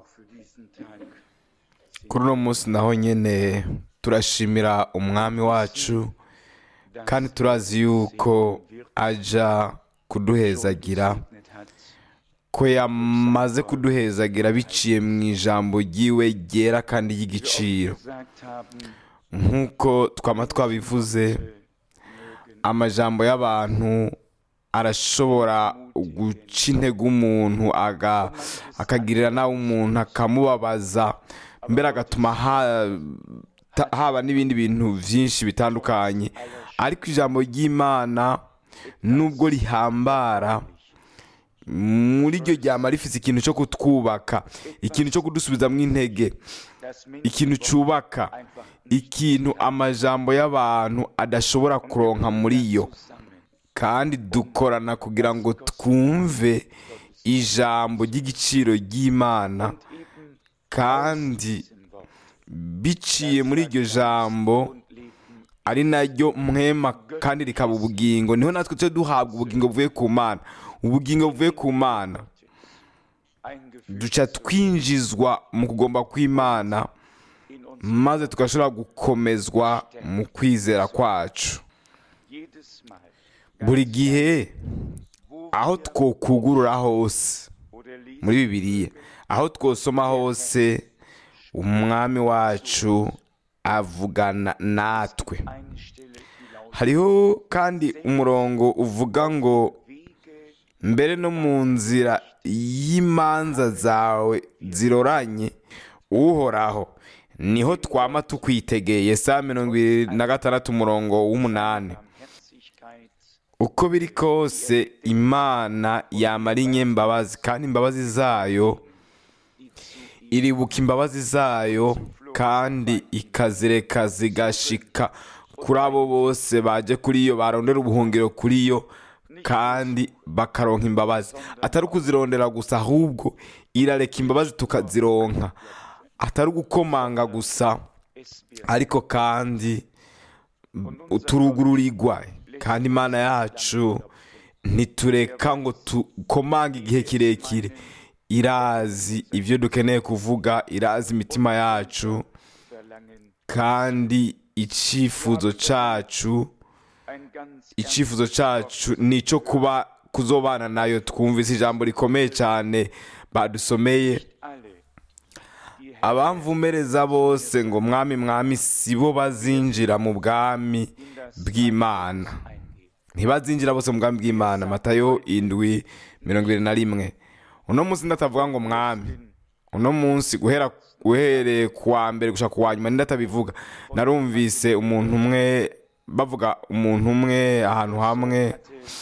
auch für diesen Tag kuri uno munsi naho nyine turashimira umwami wacu kandi turazi yuko ajya kuduhezagira gesegnet hat. ko yamaze kuduhezagira biciye mu ijambo ry'iwe ryera kandi ry'igiciro Gesagt haben, nk'uko twaba twabivuze amajambo y'abantu arashobora guca intege umuntu aga- akagirira nawe umuntu akamubabaza mbere agatuma ha- ta- haba n'ibindi bintu byinshi bitandukanye ariko ijambo ry'imana nubwo rihambara muri iryo ryama rifite ikintu cyo kutwubaka ikintu cyo kudusubizamo intege dass Menschen ikintu cyubaka einfach ikintu amajambo y'abantu adashobora kuronka muri yo zusammen kandi dukorana kugira ngo twumve ijambo ry'igiciro ry'imana eben kandi diesen Wort biciye muri iryo jambo und Leben ari naryo mwema kandi rikaba ubugingo niho natwe tujya duhabwa ubugingo buvuye ku mana ubugingo buvuye ku mana eingeführt duca twinjizwa mu kugomba kw'imana in uns maze tugashobora gukomezwa mu kwizera kwacu jedes Mal, buri gihe wo aho wir twokugurura hose oder lesen, muri bibiliya aho twosoma hose umwami wacu avugana natwe eine Stelle, die lautet, hariho kandi umurongo uvuga ngo Wege mbere no mu nzira y'imanza zawe ziroranye uhoraho niho twama tukwitegeye saa mirongo irindwi na gatandatu umurongo w'umunani Barmherzigkeit uko biri kose imana yamara inyembabazi kandi imbabazi zayo iribuka imbabazi zayo kandi ikazireka zigashika kuri abo bose baje kuri yo barondera ubuhungiro kuri yo kandi bakaronka imbabazi atari ukuzirondera gusa ahubwo irareka imbabazi tukazironka atari ugukomanga gusa es wird ariko kandi turugururirwa kandi imana yacu ntitureka ngo tukomange igihe kirekire irazi ibyo dukeneye kuvuga irazi imitima yacu verlangen kandi icyifuzo cyacu ein ganz, ganz icyifuzo cyacu ni icyo kuba kuzobana nayo twumvise ijambo rikomeye cyane badusomeye alle, die Herr abamvumereza bose ngo mwami mwami si bo bazinjira mu bwami bw'imana eingehen. ntibazinjira bose mu bwami bw'imana matayo indwi mirongo irindwi na rimwe uno munsi ndatavuga ngo mwami uno munsi guhera uhereye ku wa mbere gushaka ku wa nyuma ndatabivuga narumvise umuntu umwe bavuga umuntu umwe ahantu hamwe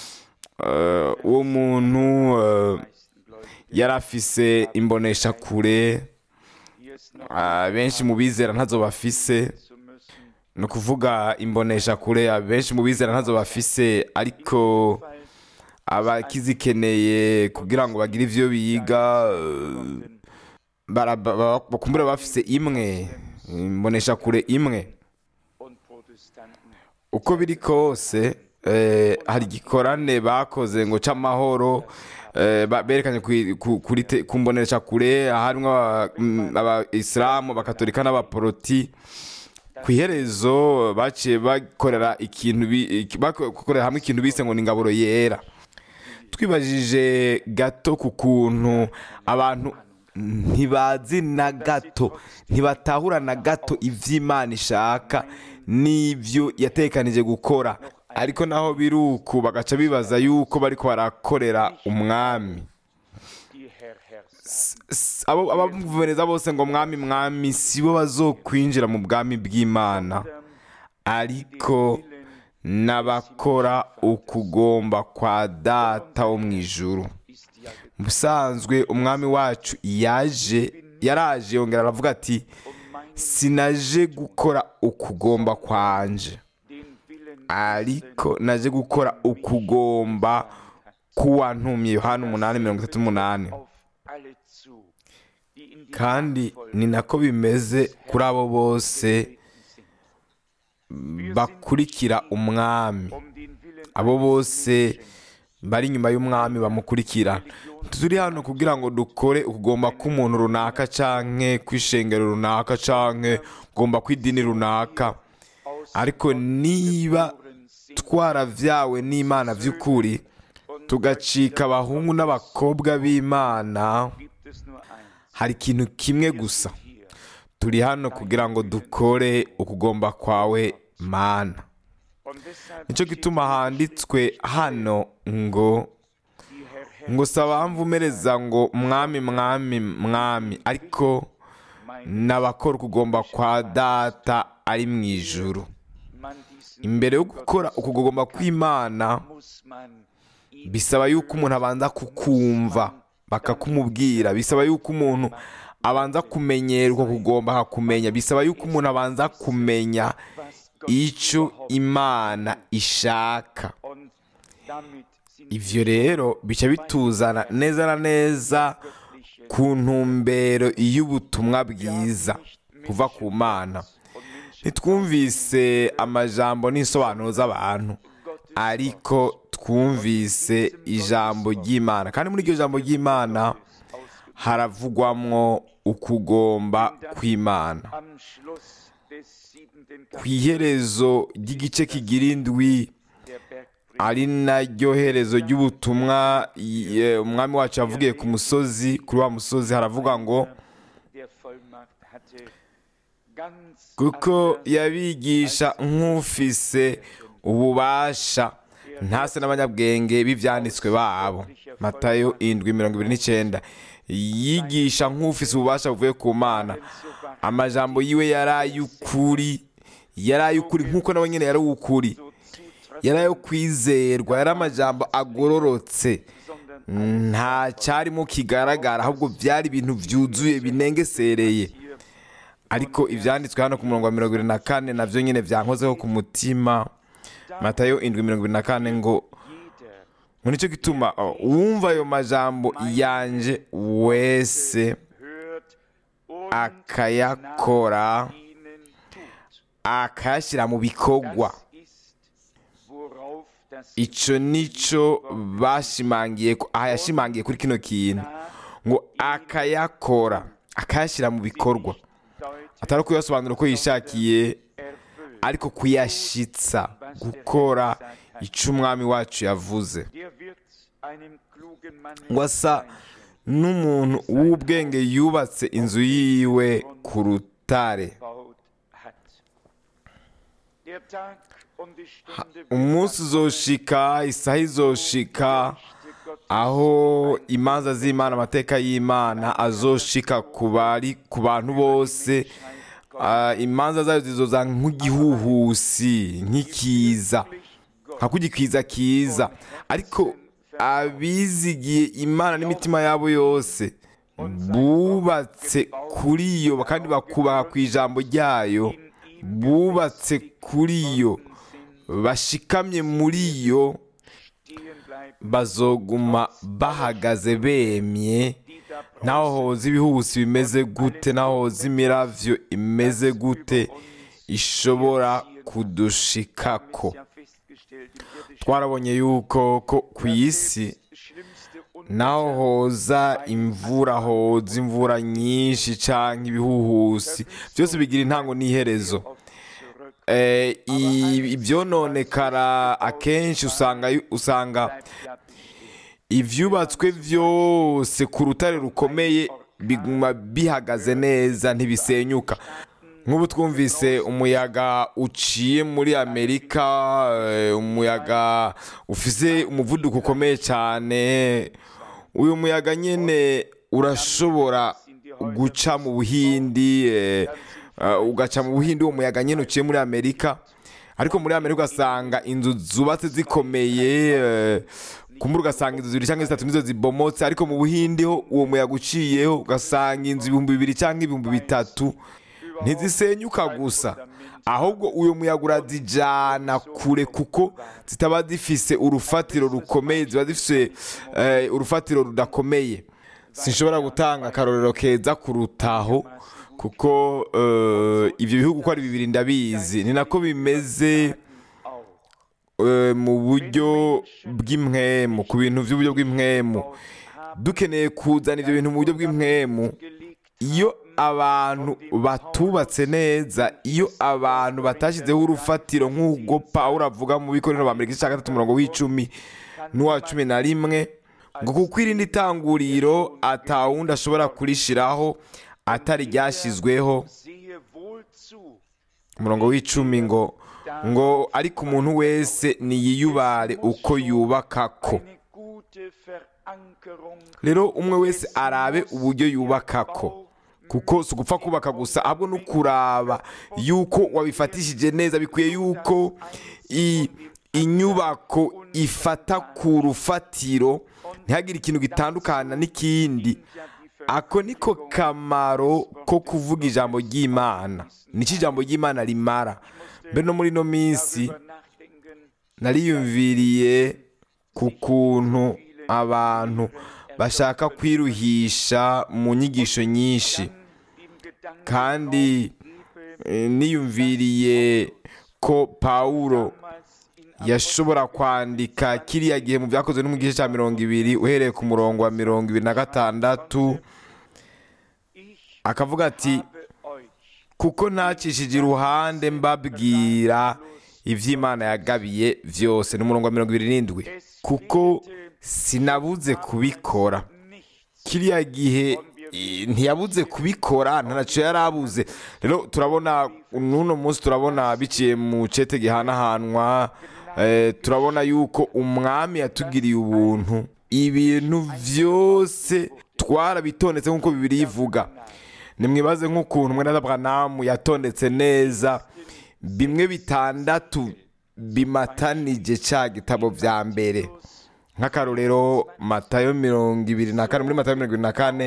eh, uwo muntu eh, meisten Gläubigen yari afise imbonesha kure hier ist noch benshi mu bizera ntazo bafise zu müssen. ni ukuvuga imbonesha kure abenshi mu bizera ntazo bafise ariko Weil abakizikeneye kugira ngo bagire ivyo biga eh, bara- ba- ba- bakumbura bafise imwe imbonesha kure imwe und Protestanten uko biri kose eh, hari igikorane bakoze ngo c'amahoro eh, ba- berekanye kuri- ku- kuri te- ku mbonesha kure harimwo aba- mm, abayisilamu abakatolika n'abaporoti ku iherezo baciye bakorera ikintu bi- iki- bakorera hamwe ikintu bise ngo ni ingaburo yera twibajije gato ku kuntu abantu ntibazi na gato ntibatahura na gato iby'imana ishaka n'ibyo yatekanije gukora ariko naho biri uku bagaca bibaza yuko bariko barakorera umwami die Herr Herr S- s- abo abamuvumereza bose ngo mwami mwami si bo bazokwinjira mu bwami bw'imana ariko n'abakora ukugomba kwa data wo mu ijuru ist ja mu busanzwe umwami wacu yaje yaraje yongera aravuga ati um mein sinaje gukora ukugomba kwanje den Willen ariko naje gukora ukugomba k'uwantumye yohana umunani mirongo itatu n'umunani auf alle zu, die in die kandi Nachfolge ni nako bimeze kuri abo bose getreten sind. bakurikira umwami Um den Willen abo eines bose Menschen bari inyuma y'umwami bamukurikira turi hano kugira ngo dukore ukugomba k'umuntu runaka canke kw'ishengero runaka canke kugomba kw'idini runaka ariko niba twaravyawe n'imana vy'ukuri tugacika abahungu n'abakobwa b'imana gibt es nur eins. hari ikintu kimwe gusa Hier, turi hano kugira ngo dukore ukugomba kwawe mana und deshalb nicyo gituma handitswe hano ngo die Herr, Herr, ngo saba mvumereza ngo mwami mwami mwami ariko n'abakora ukugomba kwa data ari mu ijuru man diesen imbere yo gukora ukugomba kw'imana muss man ihn bisaba yuko umuntu abanza kukumva bakakumubwira bisaba yuko umuntu abanza kumenyera uko kugomba akakumenya bisaba yuko umuntu abanza kumenya was Gott icyo imana ishaka und damit sind ivyo rero bica bituzana neza na neza göttliche ku ntumbero y'ubutumwa bwiza kuva ku mana und Menschen ntitwumvise amajambo n'insobanuro z'abantu Gottes ariko twumvise ijambo ry'imana kandi muri iryo jambo ry'imana haravugwamwo ukugomba kw'imana am Schluss des siebenten ku Kapitels iherezo ry'igice kigira indwi der Bergpredigt ari naryo herezo ry'ubutumwa ye- umwami wacu yavugiye ku musozi kuri wa musozi haravuga ngo der Vollmacht hatte ganz kuko anders yabigisha nk'ufise ububasha ntase n'abanyabwenge b'ibyanditswe babo matayo indwi mirongo ibiri n'icyenda yigisha nk'ufise ububasha buvuye ku mana amajambo yiwe yari ay'ukuri yari ay'ukuri nk'uko nawe nyine yari uw'ukuri so zutreffend, yari ayo kwizerwa yari amajambo agororotse sondern nta cyarimo kigaragara ahubwo byari ibintu byuzuye binengesereye hier ariko ibyanditswe hano ku murongo wa mirongo irindwi na kane nabyo nyine byankozeho ku mutima matayo indwi mirongo irindwi na kane ngo jeder ngo nicyo gituma oh, uwumva ayo majambo yanje wese hört und akayakora nach ihnen tut. akayashyira mu bikorwa Das ist, worauf das icyo nicyo bashimangiye ko- aha yashimangiye kuri kino kintu ngo akayakora akayashyira mu bikorwa Deutsch atari kuyasobanura uko yishakiye erfüllt. ariko kuyashitsa gukora icyo umwami wacu yavuze Der wird einem klugen Mann ngo asa n'umuntu w'ubwenge yubatse inzu yiwe ku rutare gebaut hat. Der Tag und die Stunde umunsi uzoshika isaha izoshika aho imanza z'imana amateka y'imana azoshika ku bari ku bantu bose Ah, imanza zayo zizoza nk'igihuhusi nk'ikiza nka kugikwiza kiza ariko abizigiye imana n'imitima yabo yose bubatse kuri yo kandi bakubaka ku ijambo ryayo bubatse kuri yo bashikamye muri yo stehen bleiben, bazoguma bahagaze bemye die da naho hoza ibihuhusi bimeze gute naho hoza imiravyo imeze gute ishobora kudushikako ja festgestellt im irdischen twarabonye yuko ko ku isi schlimmste naho hoza imvura hoza imvura nyinshi canke ibihuhusi byose bigira intango n'iherezo oft zurück Eh, i- ivyononekara akenshi usanga usanga bleibt glatt stehen. ivyubatswe vyose ku rutare rukomeye biguma bihagaze neza ntibisenyuka nk'ubu twumvise umuyaga uciye muri amerika eh, umuyaga ufise umuvuduko ukomeye cyane uyu muyaga nyine urashobora guca mu buhindi eh, eh, ugaca mu buhindi uwo muyaga nyine uciye muri amerika ariko muri amerika ugasanga inzu zubatse zikomeye eh, kumbura ugasanga inzu zibiri cyangwa zitatu nizo zibomotse ariko mu buhindi ho uwo muyaga uciyeho ugasanga inzu ibihumbi bibiri cyangwa ibihumbi bitatu ntizisenyuka gusa ahubwo uyu muyaga urazijyana kure kuko zitaba zifise urufatiro rukomeye ziba zifise eh, urufatiro rudakomeye sinshobora gutanga akarorero keza kurutaho kuko eh, ibyo bihugu uko ari bibiri ndabizi ni nako bimeze auch eh, mu buryo bw'imwemu ku bintu by'uburyo bw'imwemu dukeneye kuzana ibyo bintu mu buryo bw'imwemu iyo abantu batubatse neza iyo abantu batashyizeho urufatiro nk'ubwo pawulo avuga mu bikorero ba mbere igice cya gatatu umurongo w'icumi n'uwa cumi na rimwe ngo kuko irindi tanguriro atawundi ashobora kurishiraho atari ryashyizweho umurongo w'icumi ngo ngo ariko umuntu wese niyiyubare uko yubaka ko rero umwe wese arabe uburyo yubaka ko kuko si ugupfa kubaka gusa ahubwo no kuraba yuko wabifatishije neza bikwiye yuko i- inyubako ifata ku rufatiro ntihagire ikintu gitandukana n'ikindi ako niko kamaro ko kuvuga ijambo ry'imana nicyo ijambo ry'imana rimara mbere no muri ino minsi nariyumviriye ku kuntu abantu bashaka kwiruhisha mu nyigisho nyinshi kandi eh, niyumviriye ko pawulo yashobora kwandika kiriya gihe mu byakozwe no mu gice cya mirongo ibiri uhereye ku murongo wa mirongo ibiri na gatandatu akavuga ati kuko ntakishije iruhande mbabwira iby'imana yagabiye byose ni umurongo wa mirongo ibiri n'indwi kuko sinabuze kubikora kiriya gihe eh, ntiyabuze kubikora ntacyo yari abuze rero turabona n'uno munsi turabona biciye mu cete gihanahanwa eh, turabona yuko umwami yatugiriye ubuntu ibintu byose twarabitondetse nk'uko bibiri ivuga nimwibaze nk'ukuntu mwene Branham yatondetse neza bimwe bitandatu bimatanije cya gitabo bya mbere nk'akarorero matayo mirongo ibiri na kane muri matayo mirongo ibiri na kane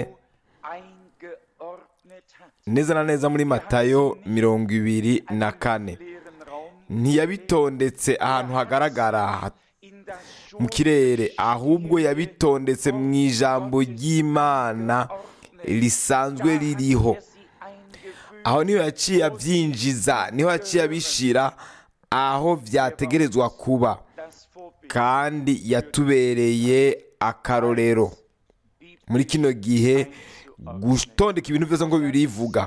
neza na neza muri matayo mirongo ibiri na kane ntiyabitondetse ahantu hagaragara ha- mu kirere ahubwo yabitondetse mu ijambo ry'imana risanzwe ririho aho niho yaciye abyinjiza niho yaciye abishyira aho byategerezwa kuba kandi yatubereye akarorero muri kino gihe gutondeka ibintu byose ngo birivuga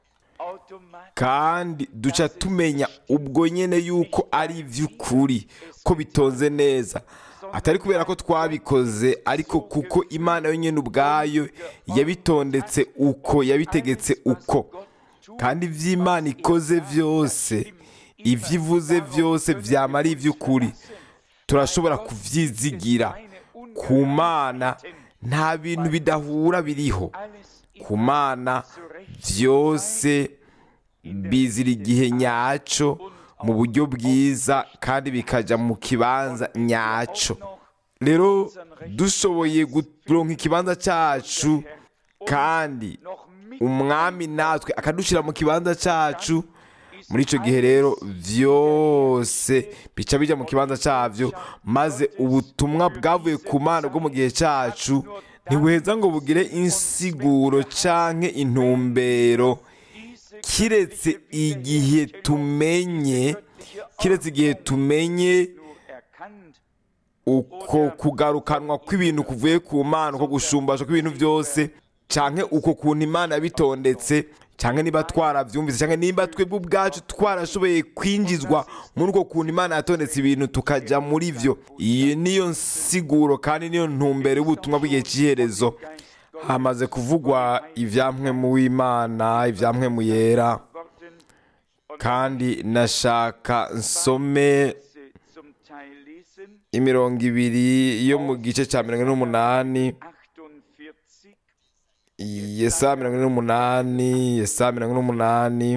kandi duca tumenya ubwo nyine yuko ari iby'ukuri ko bitonze neza atari kubera ko twabikoze ariko kuko imana yonyine ubwayo yabitondetse uko yabitegetse uko kandi iby'imana ikoze byose ibyo ivuze byose byama ari iby'ukuri turashobora kubyizigira ku mana nta bintu bidahura biriho ku mana byose bizira igihe nyacyo mu buryo bwiza kandi bikajya mu kibanza nyacyo rero dushoboye kuronka ikibanza cyacu kandi umwami natwe akadushyira mu kibanza cyacu muri icyo gihe rero byose bica bijya mu kibanza cyabyo maze ubutumwa bwavuye ku mana bwo mu gihe cyacu ntibuheza ngo bugire insiguro cyangwa intumbero kiretse igihe tumenye kiretse igihe tumenye uko kugarukanwa kw'ibintu kuvuye ku mana uko gushumbasha kw'ibintu byose cyangwa uko kuntu imana yabitondetse cyangwa niba twarabyumvise cyangwa niba twebwe ubwacu twarashoboye kwinjizwa muri uko kuntu imana yatondetse ibintu tukajya muri byo iyi niyo nsiguro kandi niyo ntumbero y'ubutumwa bw'igihe cy'iherezo hamaze kuvugwa ibyamwe mu w'imana ibyamwe mu yera kandi nashaka nsome imirongo ibiri yo mu gice cya mirongo ine n'umunani yesa mirongo ine n'umunani yesa mirongo ine n'umunani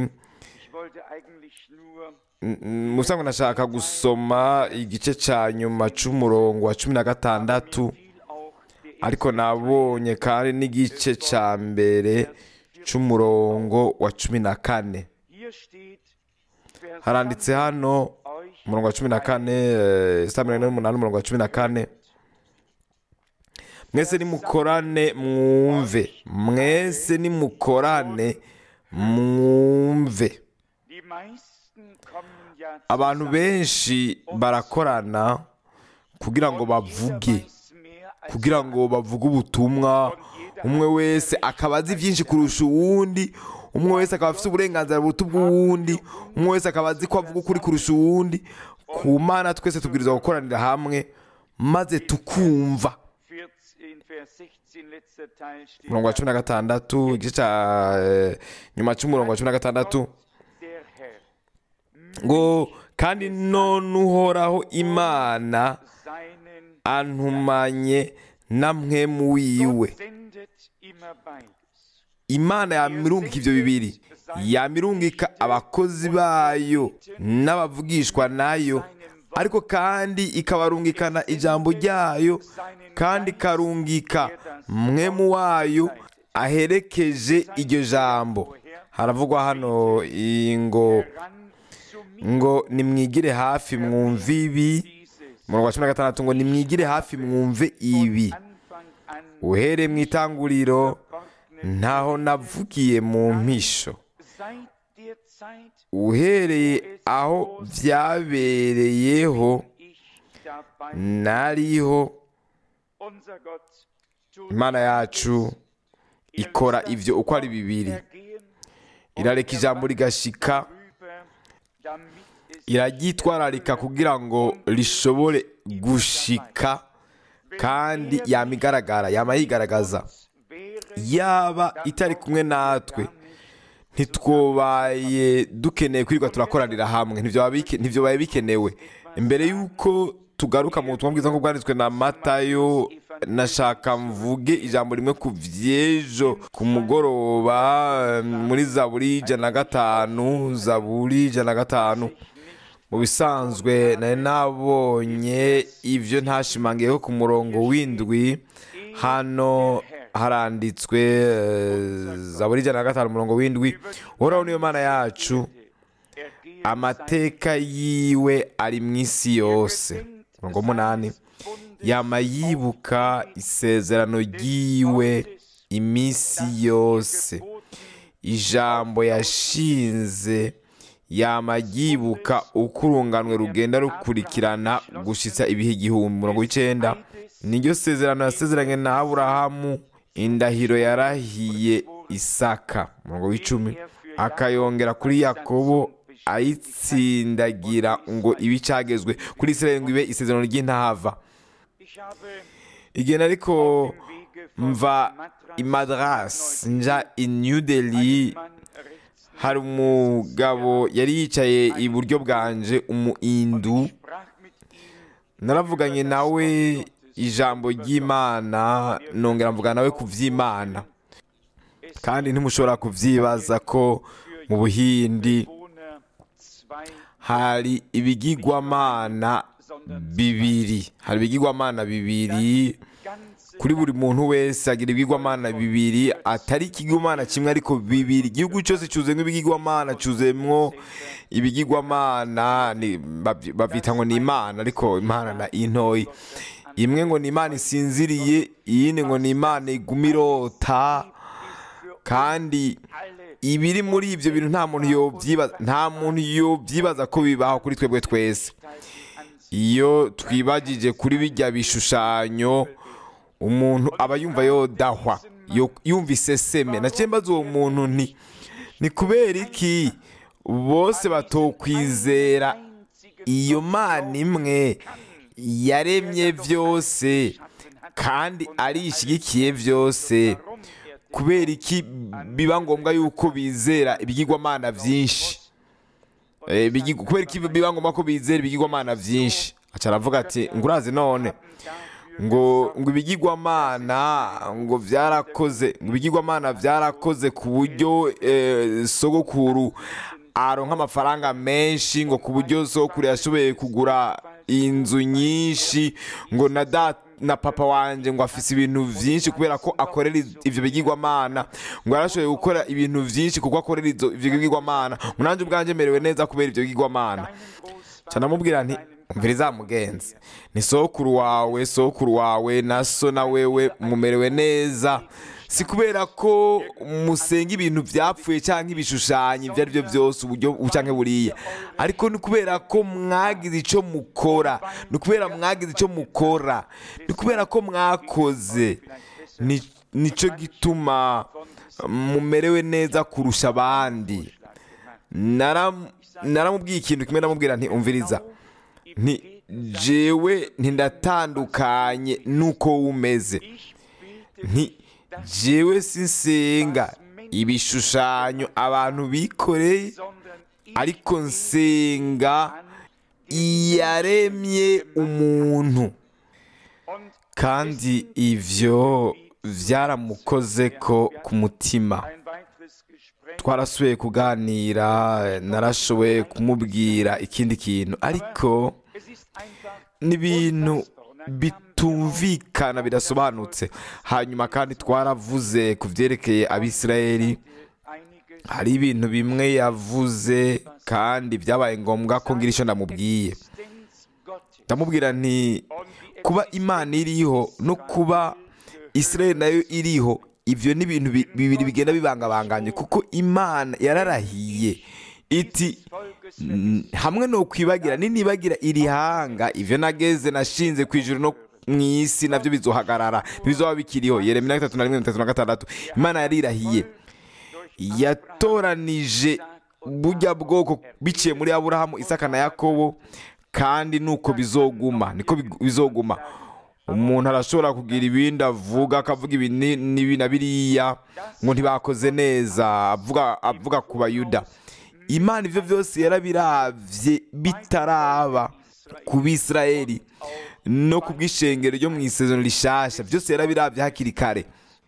musango nashaka gusoma igice cya nyuma cy'umurongo wa cumi na gatandatu ariko nabonye kandi n'igice cya mbere cy'umurongo wa cumi na kane haranditse hano umurongo wa cumi na kane saa mirongo ine n'umunani umurongo wa cumi na kane mwese nimukorane mwumve mwese nimukorane mwumve ja abantu benshi barakorana kugira ngo bavuge kugira ngo bavuge ubutumwa umwe wese akaba azi byinshi kurusha uwundi umwe wese akaba afite uburenganzira buruta ubw'uwundi umwe wese akaba azi ko avuga ukuri kurusha uwundi ku mana twese tubwiriza gukoranira hamwe maze tukumva 14, Vers 16, letzter Teil steht umurongo wa cumi na gatandatu igice cya eh, nyuma cy'umurongo wa cumi na gatandatu der Herr ngo kandi none uhoraho imana seinen antumanye na mwemu wiwe Gott sendet immer beides. imana yamirungika ibyo bibiri yamirungika abakozi bayo n'abavugishwa nayo ariko kandi ikabarungikana ijambo ryayo kandi ikarungika mwemu wayo aherekeje iryo jambo haravugwa hano iyi ngo Ran zu mir ngo nimwigire hafi mwumve ibi dieses umurongo wa cumi na gatandatu ngo nimwigire hafi mwumve ibi Anfang an uhereye mu itanguriro verborgenen ntaho navugiye mu mpisho seit der Zeit uhereye aho byabereyeho ich dabei nariho unser Gott tut imana yacu ikora ibyo uko ari bibiri ergehen irareka ijambo rigashika rüber, damit es iraryitwararika kugira ngo rishobore gushika kandi yama igaragara yama yigaragaza wäre yaba itari kumwe natwe ntitwobaye dukeneye kwirirwa turakoranira hamwe ntibyoba bike- ntibyobaye bikenewe imbere y'uko tugaruka mu butumwa bwiza nk'ubwo bwanditswe na matayo nashaka mvuge ijambo rimwe ku vy'ejo ku mugoroba eh, muri zaburi ijana na gatanu zaburi ijana na gatanu mu bisanzwe nari nabonye ibyo ntashimangiyeho ku murongo w'indwi hano haranditswe eh, zaburi ijana na gatanu umurongo w'indwi uhoraho niyo mana yacu ergehen amateka yiwe ari mu isi yose umurongo w'umunani yama yibuka isezerano ryiwe iminsi yose ijambo yashinze yama yibuka uko urunganwe rugenda rukurikirana gushitsa ibihe igihumbi umurongo w'icenda niryo sezerano yasezeranye na aburahamu indahiro yarahiye isaka umurongo w'icumi akayongera kuri yakobo ayitsindagira ngo ibe icagezwe kuri israeli ngo ibe isezerano ry'intahava Ich habe igenda ariko im Wege von mva i madras nja i new delhi Mann rechts hari umugabo yari yicaye iburyo bwanje umuindu sprach mit ihm naravuganye nawe ijambo ry'imana nongera mvugana nawe ku vy'imana kandi ntimushobora kuvyibaza ko mu buhindi Bewohner zwei hari ibigirwamana bibiri hari ibigirwamana bibiri ganze kuri buri muntu wese agira ibigirwamana bibiri atari ikigirwamana kimwe ariko bibiri igihugu cyose cyuzuyemo ibigirwamana cyuzuyemo ibigirwamana ni- baby- babyita ngo ni imana ariko imana na intoyi imwe ngo ni imana isinziriye iyindi ngo ni imana iguma irota kandi alle ibiri muri ibyo bintu nta muntu yobyibaza nta muntu yobyibaza ko bibaho kuri twebwe twese iyo twibagije kuri bijya bishushanyo umuntu aba yumva yodahwa yo- yumva iseseme naciye mbaza uwo muntu nti ni kubera iki bose batokwizera iyo mana imwe yaremye byose kandi arishyigikiye byose kubera iki biba ngombwa yuko bizera ibigirwamana byinshi Eh, bigi- kubera iki biba ngombwa ko bizera ibigirwamana byinshi aca aravuga ati ngo urazi none ngo ngo ibigirwamana ngo byarakoze ngo ibigirwamana byarakoze ku buryo eh, sogokuru aronka amafaranga menshi ngo ku buryo sogokuru yashoboye kugura inzu nyinshi ngo na data na papa wanje ngo afise ibintu vyinshi kubera ko akorera iz- ivyo bigirwamana ngo yarashoboye gukora ibintu vyinshi kuko akorera izo- ivyo bigirwamana ngo nanje ubwanje merewe neza kubera ivyo bigirwamana ca namubwira nti umviriza mugenzi ni sokuru wawe sokuru wawe na so na wewe mumerewe neza si kubera ko musenga ibintu byapfuye cyangwa ibishushanyo ibyo ari byo byose uburyo cyangwa buriya ariko ni kubera ko mwagize icyo mukora ni kubera mwagize icyo mukora ni kubera ko mwakoze Ni- nicyo gituma mumerewe neza kurusha abandi Naram- naramubwiye ikintu kimwe namubwira nti umviriza nti jewe ntindatandukanye nuko umeze nti jewe sinsenga ibishushanyo abantu bikoreye ariko nsenga iyaremye umuntu kandi ivyo byaramukoze ko ku mutima twarasubiye kuganira narashoboye kumubwira ikindi kintu ariko n'ibintu bitumvikana bidasobanutse hanyuma kandi twaravuze ku byerekeye abisirayeli hari ibintu bimwe yavuze kandi byabaye ngombwa ko ngira icyo ndamubwiye ndamubwira nti kuba imana iriho no kuba israel nayo iriho ibyo ni ibintu bi- bibiri bigenda bibangabanganye kuko imana yararahiye iti "N- hamwe no kwibagira ninibagira iri hanga ivyo nageze nashinze ku ijuru no mu isi navyo bizohagarara bizoba bikiriho yeremiya gatatu na rimwe mirongo itatu na gatandatu imana yarirahiye yatoranije burya bwoko biciye muri aburahamu isaka na yakobo kandi nuko bizoguma niko big- bizoguma umuntu arashobora kugira ibindi avuga akavuga ibi ni- n'ibi na biriya ngo ntibakoze neza avuga avuga ku bayuda imana ibyo byose yarabiravye bitaraba ku bisirayeli no ku bw'ishengero ryo mu isezerano rishasha byose yarabiravye hakiri kare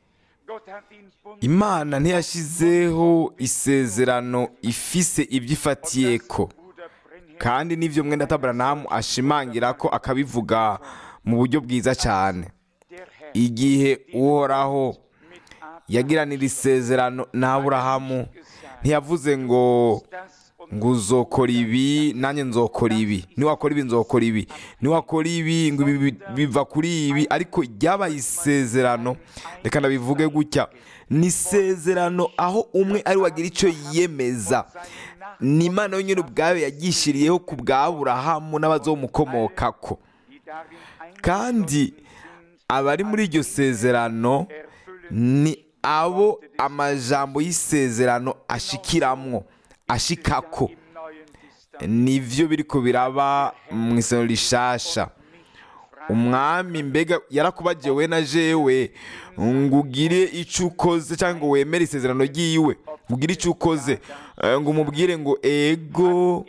imana ntiyashyizeho isezerano ifise ibyo ifatiyeko kandi n'ibyo mwenda taburanamu ashimangira ko akabivuga mu buryo bwiza cyane igihe uhoraho yagiranira isezerano n'aburahamu ntiyavuze ngo ngo uzokora ibi nanjye nzokora ibi niwakora ibi nzokora ibi niwakora ibi ngo ibi bi- biva kuri ibi ariko ryabaye isezerano reka ndabivuge gutya ni isezerano aho umwe ari wagira icyo yiyemeza ni imana yonyine ubwayo yagishiriyeho ku bwa burahamu n'abazomukomokako kandi abari muri iryo sezerano ni abo amajambo y'isezerano ashikiramwo ashikako nivyo biriko biraba mu isezerano rishasha umwami mbega yarakubagiye we na jewe ngo ugire icyo ukoze cyangwa ngo wemere isezerano ry'iwe ngo ugire icyo ukoze eh, ngo umubwire ngo ego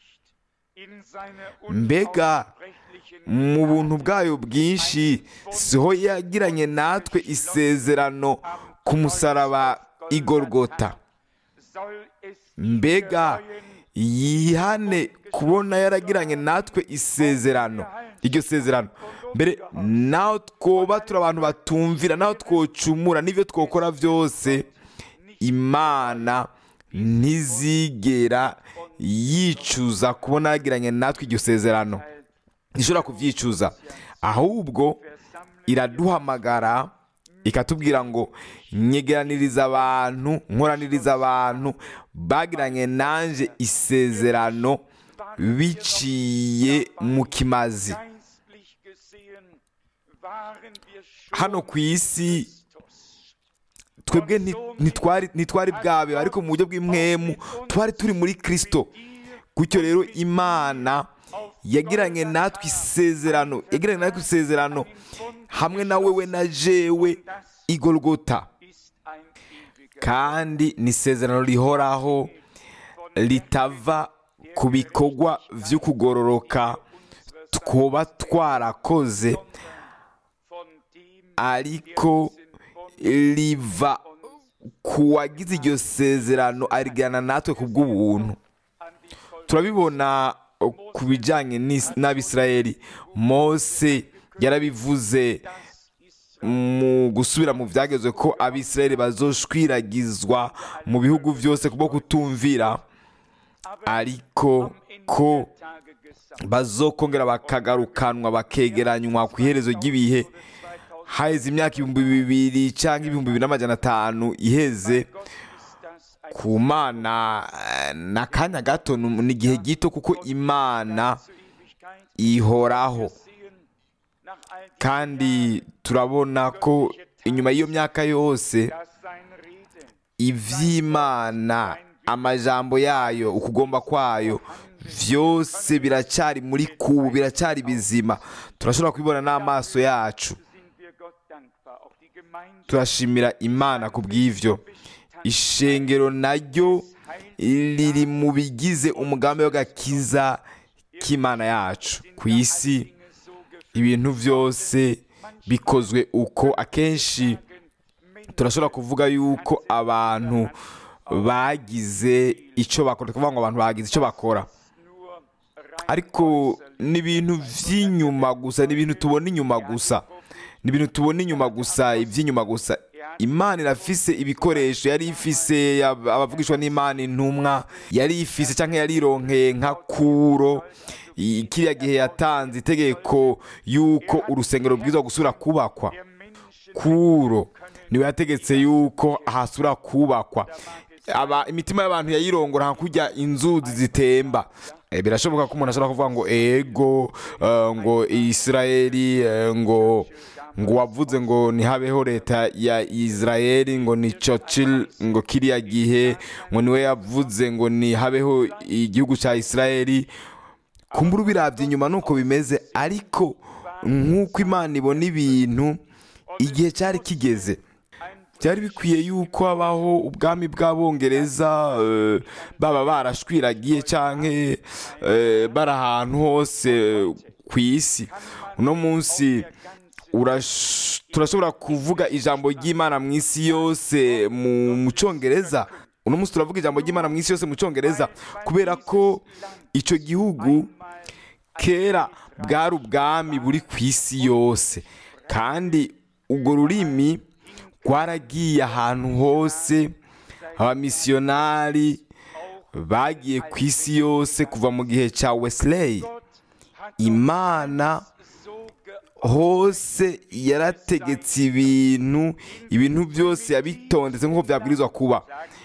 mbega mu buntu bwayo bwinshi siho yagiranye natwe isezerano ku musaraba igorogota mbega yihane kubona yaragiranye natwe isezerano iryo sezerano mbere naho twoba turi abantu batumvira naho twocumura n'ibyo twokora byose imana ntizigera yicuza kubona yagiranye natwe iryo sezerano ntishobora kubyicuza ahubwo iraduhamagara ikatubwira ngo nyegeraniriza abantu nkoraniriza abantu bagiranye nanje isezerano biciye mu kimazi hano ku isi twebwe nti- ntitwari ntitwari bwabe ariko mu buryo bw'impwemu twari turi muri kirisito gutyo rero imana yagiranye natwe isezerano yagiranye natwe isezerano hamwe na wewe na jewe igorogota kandi ni isezerano rihoraho ritava ku bikorwa by'ukugororoka twoba twarakoze ariko riva ku wagize iryo sezerano arigana natwe ku bw'ubuntu turabibona ku bijyanye n'is- n'abisirayeli mose yarabivuze mu gusubira mu byagezwe ko abisirayeli bazoshwiragizwa mu bihugu byose kubwo kutumvira ariko ko bazokongera bakagarukanwa bakegeranywa ku iherezo ry'ibihe haheze imyaka ibihumbi bibiri cyangwa ibihumbi bibiri n'amajana atanu iheze Gott ist das ein ku mana eh, ni akanya gato ni ni igihe gito kuko imana zur Ewigkeit. ihoraho Wir sehen nach all diesen kandi turabona ko inyuma y'iyo myaka yose dass sein Reden iby'imana amajambo yayo ukugomba kwayo byose biracyari muri kubu biracyari bizima turashobora kubibona n'amaso yacu sind wir Gott dankbar. Auch die Gemeinde turashimira imana ku bw'ibyo ishengero naryo riri mu bigize umugambi w'agakiza k'imana yacu ku isi Dinge so gefühlt ibintu byose bikozwe uko akenshi turashobora kuvuga yuko abantu bagize icyo bakora tukavuga ngo abantu bagize icyo bakora nur rein ariko ni ibintu by'inyuma gusa ni ibintu tubona inyuma gusa ni ibintu tubona inyuma gusa iby'inyuma gusa imana irafise ibikoresho yari ifise ab- abavugishwa n'imana intumwa yari ifise cyangwa yari ironkeye nka kuro I- kiriya gihe yatanze itegeko y'uko urusengero bwiza gusura kubakwa der Menschen kuro niwe yategetse yuko hasura kubakwa aba imitima y'abantu yayirongora nka kurya inzuzi zitemba Eh, birashoboka ko umuntu ashobora kuvuga ngo ego eh, ngo isirayeli eh, ngo ngo wavuze ngo ntihabeho leta ya isirayeli ngo ni churchill ngo kiriya gihe ngo niwe yavuze ngo ntihabeho igihugu cya isirayeli kumbura ubirabye inyuma nuko bimeze ariko nk'uko imana ibona ibintu igihe cyari kigeze byari bikwiye yuko habaho ubwami bw'abongereza eh, baba barashwiragiye cyangwa bari ahantu hose ku isi uno munsi urash- turashobora kuvuga ijambo ry'imana mu isi yose mu mu cyongereza uno munsi turavuga ijambo ry'imana mu isi yose mu cyongereza kubera ko icyo gihugu kera bwari ubwami buri ku isi yose kandi urwo rurimi rwaragiye ahantu hose abamisiyonari bagiye ku isi yose kuva mu gihe cya wesley imana so ge hose yarategetse ibintu ibintu byose yabitondetse nk'uko byabwirizwa kuba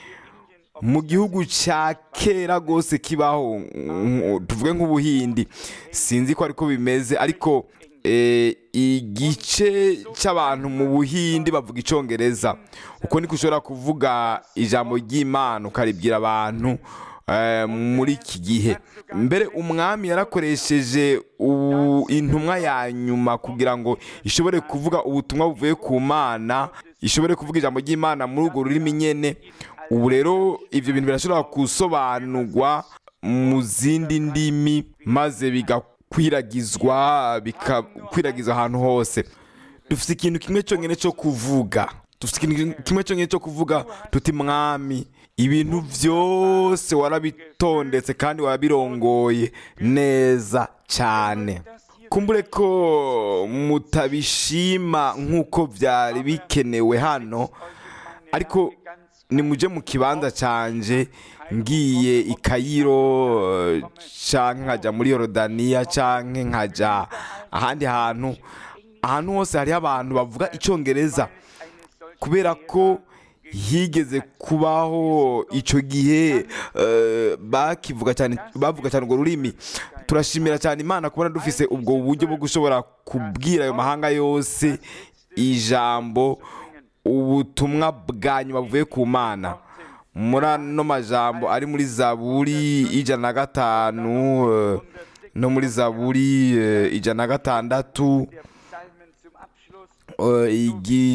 mu gihugu cya kera rwose kibaho nk- tuvuge nk'ubuhindi sinzi ko ariko bimeze ariko eh, igice cy'abantu mu buhindi bavuga icyongereza uko niko ushobora kuvuga ijambo ry'imana ukaribwira abantu eh, muri iki gihe mbere umwami yarakoresheje u- intumwa ya nyuma kugira ngo ishobore kuvuga ubutumwa buvuye ku mana ishobore kuvuga ijambo ry'imana muri urwo rurimi nyene ubu rero ibyo bintu birashobora gusobanurwa mu zindi ndimi maze bigakwiragizwa bikakwiragizwa ahantu hose dufite ikintu kimwe cyonyine cyo kuvuga dufite ikintu kimwe cyonyine cyo kuvuga tuti mwami ibintu byose warabitondetse kandi warabirongoye neza cyane kumbure ko mutabishima nk'uko byari bikenewe hano ariko nimujye mu kibanza cyanje ngiye i kayiro eh, canke nkajya muri yorodaniya canke nkajya ahandi hantu ahantu hose hariho abantu bavuga icyongereza kubera ko higeze kubaho icyo gihe eh, bakivuga cyane bavuga cyane urwo rurimi turashimira cyane imana kubona dufise ubwo buryo bwo gushobora kubwira ayo mahanga yose ijambo ubutumwa bwa nyuma buvuye ku mana muri ano majambo ari muri zaburi ijana na gatanu eh, no muri zaburi eh, ijana na gatandatu der Psalmen zum Abschluss. eh,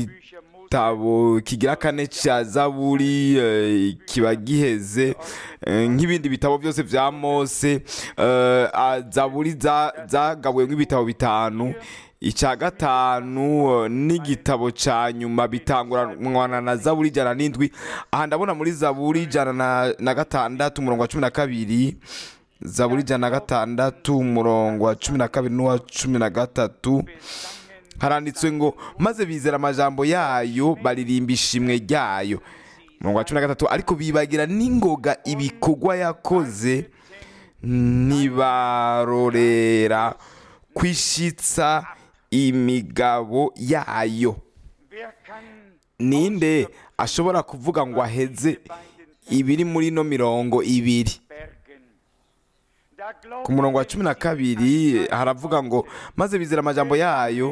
igitabo kigira kane cya zaburi eh, kiba giheze eh, nk'ibindi bitabo byose bya mose eh, ah, zaburi za- zagabuwe nk'ibitabo bitanu icya gatanu eh, n'igitabo cya nyuma bitanguranwa na zaburi ijana n'indwi aha ndabona muri zaburi ijana na- na gatandatu umurongo wa cumi na kabiri zaburi ijana na gatandatu umurongo wa cumi na kabiri n'uwa cumi na gatatu haranditswe ngo maze bizera amajambo yayo baririmba ishimwe ryayo umurongo wa cumi na gatatu ariko bibagira n'ingoga ibikorwa yakoze ntibarorera kwishitsa imigabo yayo Wer kann ninde ashobora kuvuga ngo aheze ibiri muri ino mirongo ibiri bergen? Da ku murongo wa cumi na kabiri haravuga ngo maze bizera amajambo yayo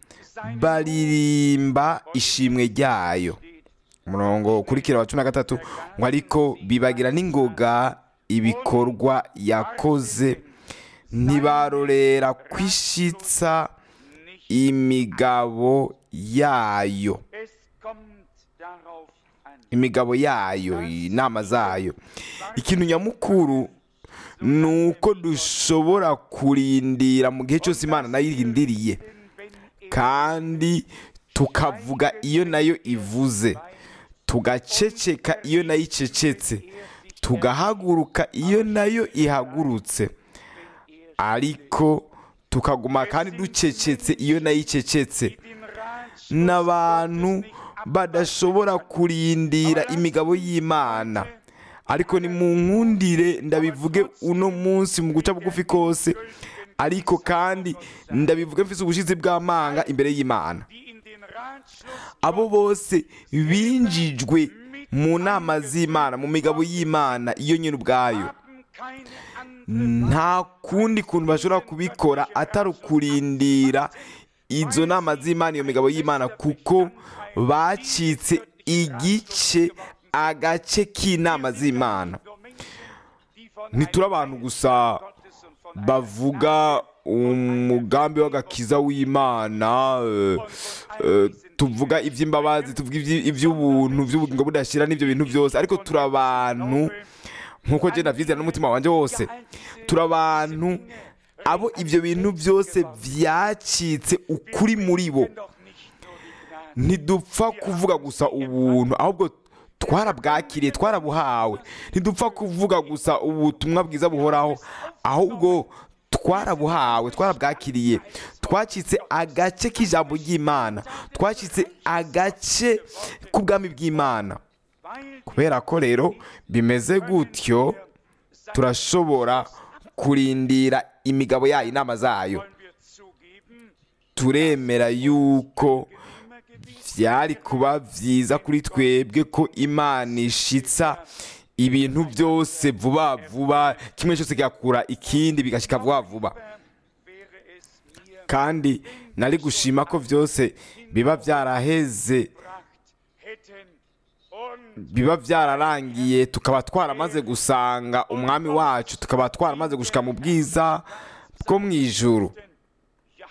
baririmba ishimwe ryayo umurongo ukurikira wa cumi na gatatu ngo ariko bibagira n'ingoga ibikorwa yakoze ntibarorera kwishitsa imigabo yayo Es kommt darauf an. imigabo yayo inama zayo ikintu nyamukuru ni uko dushobora kurindira mu gihe cyose imana nayo irindiriye kandi tukavuga iyo nayo ivuze tugaceceka iyo nayo icecetse tugahaguruka iyo nayo ihagurutse ariko tukaguma kandi ducecetse iyo nayo icecetse Den Ratschluss n'abantu badashobora kurindira imigabo y'imana ariko ni mu nkundire ndabivuge uno munsi mu guca bugufi kose ariko kandi ndabivuge mfise ubushizi bw'amanga imbere y'imana die in den Ratschluss abo bose binjijwe mu nama z'imana mu migabo y'imana iyo nyine ubwayo haben keine andere nta kundi kuntu bashobora kubikora atari ukurindira izo nama z'imana iyo migabo y'imana kuko bacitse igice agace k'inama z'imana nur Menschen, die von ntituri abantu gusa Gottes und von bavuga umugambi w'agakiza w'imana eh, eh, tuvuga iby'imbabazi tuvuga iby- iby'ubuntu by'ubugingo budashira n'ibyo bintu byose ariko turi abantu nk'uko genda byizera n'umutima wanjye wose turi abantu abo ibyo bintu byose byacitse ukuri muri bo doch nicht nur die Gnade. ntidupfa kuvuga gusa ubuntu ahubwo twarabwakiriye twarabuhawe ntidupfa kuvuga gusa ubutumwa bwiza buhoraho ahubwo twarabuhawe twarabwakiriye twacitse agace k'ijambo ry'imana twacitse agace k'ubwami bw'imana Weil kubera ko rero bimeze gutyo turashobora kurindira imigabo yayo inama zayo wollen wir zugeben, turemera yuko immer gewiss byari kuba byiza kuri twebwe ko imana ishitsa ibintu byose vuba vuba kimwe cyose kigakura ikindi bigashyika vuba vuba wäre es mir kandi nari gushima ko byose biba byaraheze gebracht hätten und biba byararangiye tukaba twaramaze gusanga umwami wacu tukaba twaramaze gushika mu bwiza bwo mu ijuru ja,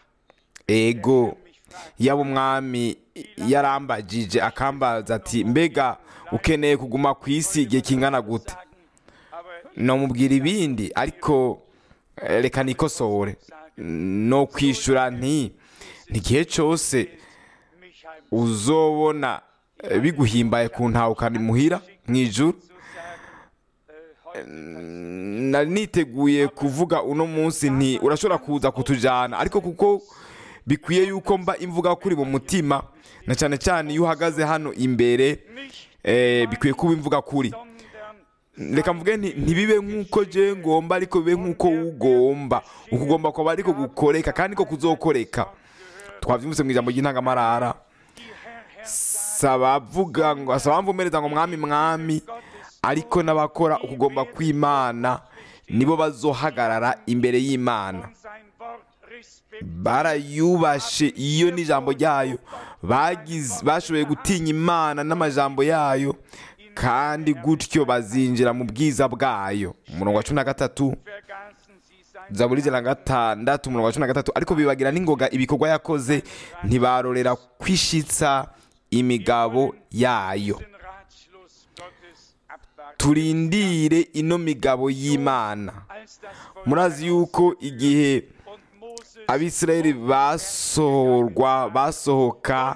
ego yaba umwami yarambagije akambaza ati mbega ukeneye kuguma ku isi igihe kingana gute sagen, aber nomubwira ibindi ariko eh, reka nikosore no kwishyura nti n'igihe cyose mich heim uzobona eh, biguhimbaye kuntahukana imuhira mu ijuru zu sagen, äh, heute nari niteguye kuvuga uno munsi nti urashobora kuza kutujyana ariko kuko bikwiye yuko mba imvuga kuri mu mutima na cyane cyane iyo uhagaze hano imbere nicht, eh, bikwiye kuba imvuga kuri sondern reka mvuge nti ntibibe nk'uko je ngomba ariko bibe nk'uko ugomba ukugomba kwaba ariko gukoreka kandi ko kuzokoreka twabyumvise mu ijambo ry'intangamarara die Herr, Herr saba avuga ngo asaba amvumereza ngo mwami mwami ariko n'abakora ukugomba kw'imana nibo bazohagarara imbere y'imana und sein Wort Respekt barayubashe iyo n'ijambo ryayo bagize bashoboye gutinya imana n'amajambo yayo kandi gutyo bazinjira mu bwiza bwayo umurongo wa cumi na gatatu vergaßen sie sein zaburi ijana na gatandatu umurongo wa cumi na gatatu ariko bibagira n'ingoga ibikorwa yakoze ntibarorera kwishitsa imigabo yayo den Ratschluss Gottes abwarten. turindire ino migabo y'imana Als das Volk murazi yuko igihe und Moses abisirayeli basohorwa basohoka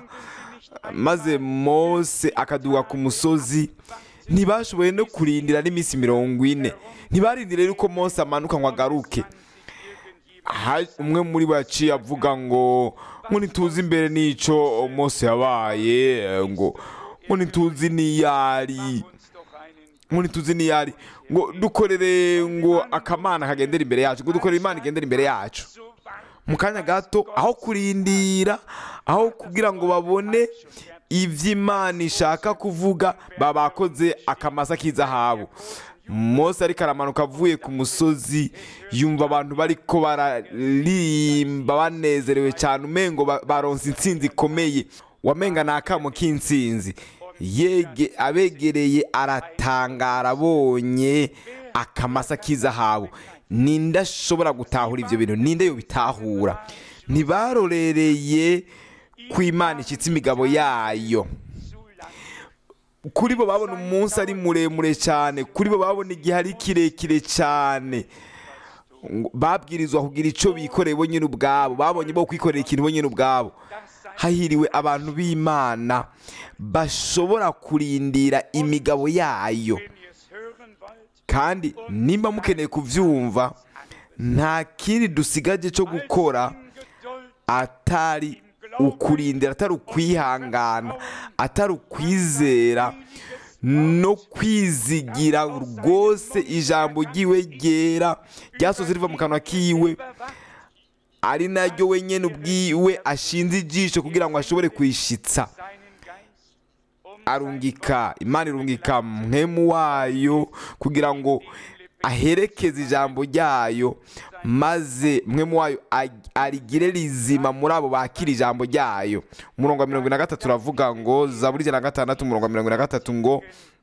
maze mose akaduga ku musozi ntibashoboye no kurindira n'iminsi mirongo ine ntibarindire yuko mose amanuka ngo agaruke Ha- umwe muri bo yaciye avuga ngo ngo ntituzi imbere n'ico mose yabaye ngo ngo ntituzi n'iyari uns doch einen ngo ntituzi n'iyari ngo dukorere ngo akamana kagendera imbere yacu ngo dukorere imana igendera imbere yacu so warten mu kanya gato aho kurindira aho kugira ngo babone iby'imana ishaka kuvuga baba bakoze akamasa k'izahabu Mose ariko aramanuka avuye ku musozi yumva abantu bariko bararimba banezerewe cyane umengo ba- baronse intsinzi ikomeye wamenga ni akamo k'intsinzi yege abegereye aratangara abonye akamasa k'izahabu ninde ashobora gutahura ibyo bintu ninde yobitahura ntibarorereye ko imana ishyitse imigabo yayo kuri bo babona umunsi ari muremure cyane kuri bo babona igihe ari kirekire cyane Ngo- babwirizwa kugira icyo bikoreye bo nyine ubwabo babonye bo kwikorera ikintu bo nyine ubwabo hahiriwe abantu b'imana bashobora kurindira imigabo yayo Wenn ihr es hören wollt, kandi nimba mukeneye kubyumva nta kindi dusigaje cyo gukora Geduld atari ukurindira atari ukwihangana atari ukwizera no kwizigira rwose ijambo ry'iwe ryera ryasoze riva mu kanwa kiwe ari naryo wenyine ubwiwe ashinze ijisho kugira ngo ashobore kwishitsa seinen Geist, um arungika imana irungika mwemu wayo kugira ngo aherekeze ijambo ryayo maze mwemu wayo ag- arigire rizima muri abo bakira ijambo ryayo umurongo wa mirongo ine na gatatu uravuga ngo zaburi ijana na gatandatu umurongo wa mirongo ine na gatatu ngo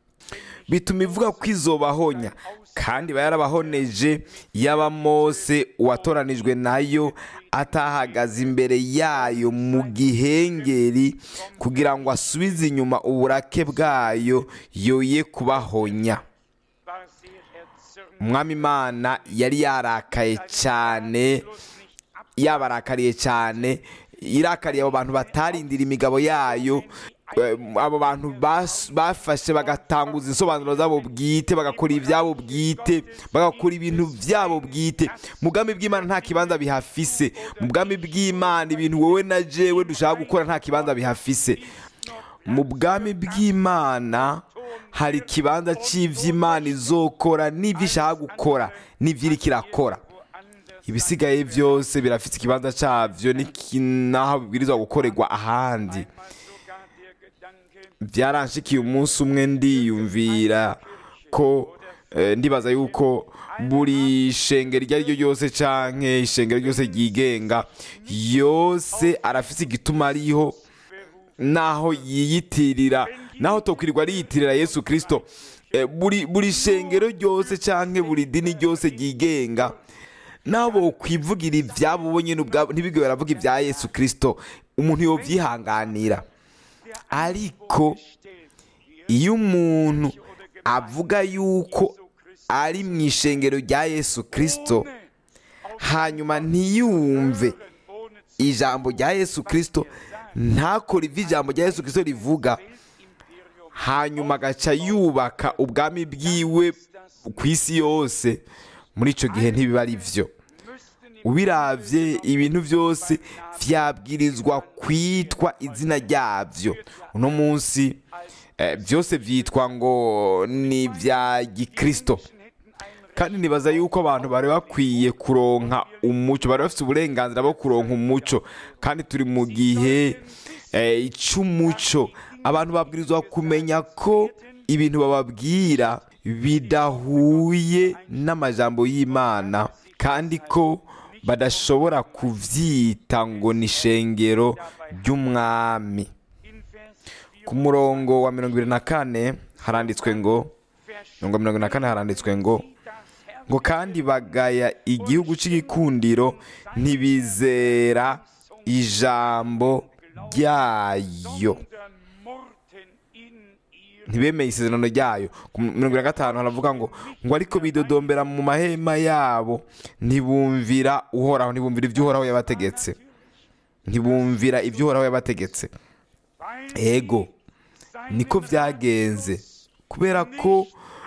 bituma ivuga ko izobahonya kandi iba yarabahoneje yaba mose uwatoranijwe nayo atahagaze imbere yayo mu gihengeri kugira ngo asubize inyuma uburake bwayo yoye kubahonya war sehr erzürnt, umwami imana yari yarakaye cyane bloß nicht ab, yabarakariye cyane irakariye abo bantu batarindira imigabo yayo eh, abo bantu bas- bafashe bagatanguza insobanuro zabo bwite bagakora ibyabo bwite bagakora ibintu byabo bwite mu bwami bw'imana nta kibanza bihafise mu bwami bw'imana ibintu wowe na jewe dushaka gukora nta kibanza bihafise mu bwami bw'imana hari ikibanza cy'iby'imana izokora n'ibyo ishaka gukora n'ibyo iriko irakora woanders ibisigaye byose birafite ikibanza cyabyo n'iki- n'aho bibwirizwa gukorerwa ahandi mal sogar der Gedanke, byaranshikiye umunsi umwe ndiyumvira ko eh, ndibaza yuko buri shengero iryo ari ryo ryose canke ishengero ryose ryigenga yose arafite igituma ariho naho yiyitirira naho tokwirirwa ariyitirira yesu kirisito Eh, buri buri shengero ryose canke buri dini ryose ryigenga nabo kwivugira ibyabo bo nyine ubwabo ntibigwe baravuga ibya yesu kirisito umuntu yobyihanganira ariko iyo umuntu avuga yuko ari mu ishengero rya yesu kirisito hanyuma ntiyumve ijambo rya yesu kirisito ntakore ibyo ijambo rya yesu kirisito rivuga hanyuma agaca yubaka ubwami bwiwe ku isi yose muri icyo gihe ntibiba ari byo ubiravye ibintu byose vyabwirizwa kwitwa izina ryabyo uno munsi eh, byose byitwa ngo ni ibya gikristo kandi nibaza yuko abantu bari bakwiye kuronka umuco bari bafite uburenganzira bwo kuronka umuco kandi turi mu gihe eh, cy'umuco abantu babwirizwa kumenya ko ibintu bababwira bidahuye n'amajambo y'imana kandi ko badashobora kuvyita ngo ni ishengero ry'umwami ku murongo wa mirongo ibiri na kane haranditswe ngo mirongo mirongo na kane haranditswe ngo ngo kandi bagaya igihugu cy'igikundiro ntibizera ijambo ryayo ntibemeye isezerano ryayo ku mirongo ine na gatanu haravuga ngo ngo ariko bidodombera mu mahema yabo ntibumvira uhoraho ntibumvira ibyo uhoraho yabategetse ntibumvira ibyo uhoraho yabategetse ego niko byagenze kubera ko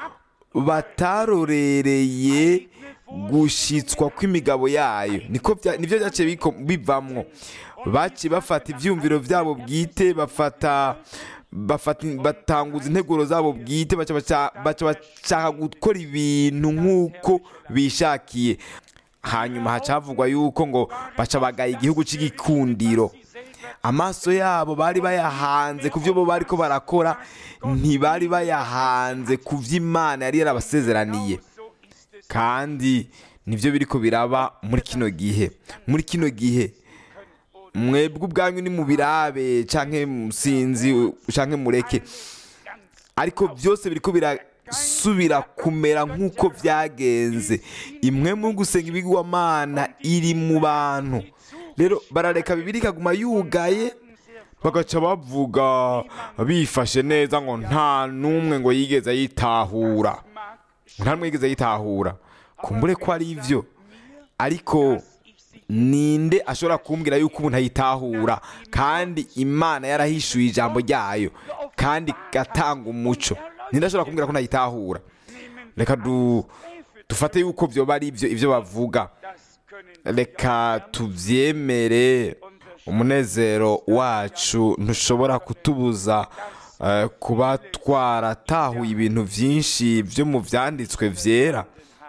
batarorereye gushyitswa kw'imigabo yayo niko bya- nibyo byaciye biko- bivamwo baciye bafata ibyumviro byabo bwite bafata bafata batanguza integuro zabo bwite baca baca- baca bashaka gukora ibintu nk'uko bishakiye hanyuma hacavugwa yuko ngo baca bagaye igihugu cy'igikundiro amaso yabo bari bayahanze ku byo bo bari ko barakora ntibari bayahanze ku byo imana yari yarabasezeraniye kandi nibyo biri ko biraba muri kino gihe muri kino gihe mwebwe ubwanyu ni mu birabe cyangwa sinzi cyangwa mureke ariko byose biri ko birasubira kumera nk'uko byagenze imwe mu gusenga ibigwamana iri mu bantu rero barareka bibiri ikaguma yugaye bagaca bavuga bifashe neza ngo nta n'umwe ngo yigeze yitahura nta n'umwe yigeze yitahura kumbure ko ari ibyo ariko ninde ashobora kumbwira yuko umuntu ayitahura kandi imana yarahishuye ijambo ryayo kandi igatanga umuco ninde ashobora kumbwira ko ntayitahura reka dufate yuko byoba ari ibyo ibyo bavuga reka tubyemere umunezero wacu ntushobora kutubuza kuba twaratahuye ibintu byinshi byo mu byanditswe byera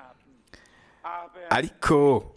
ariko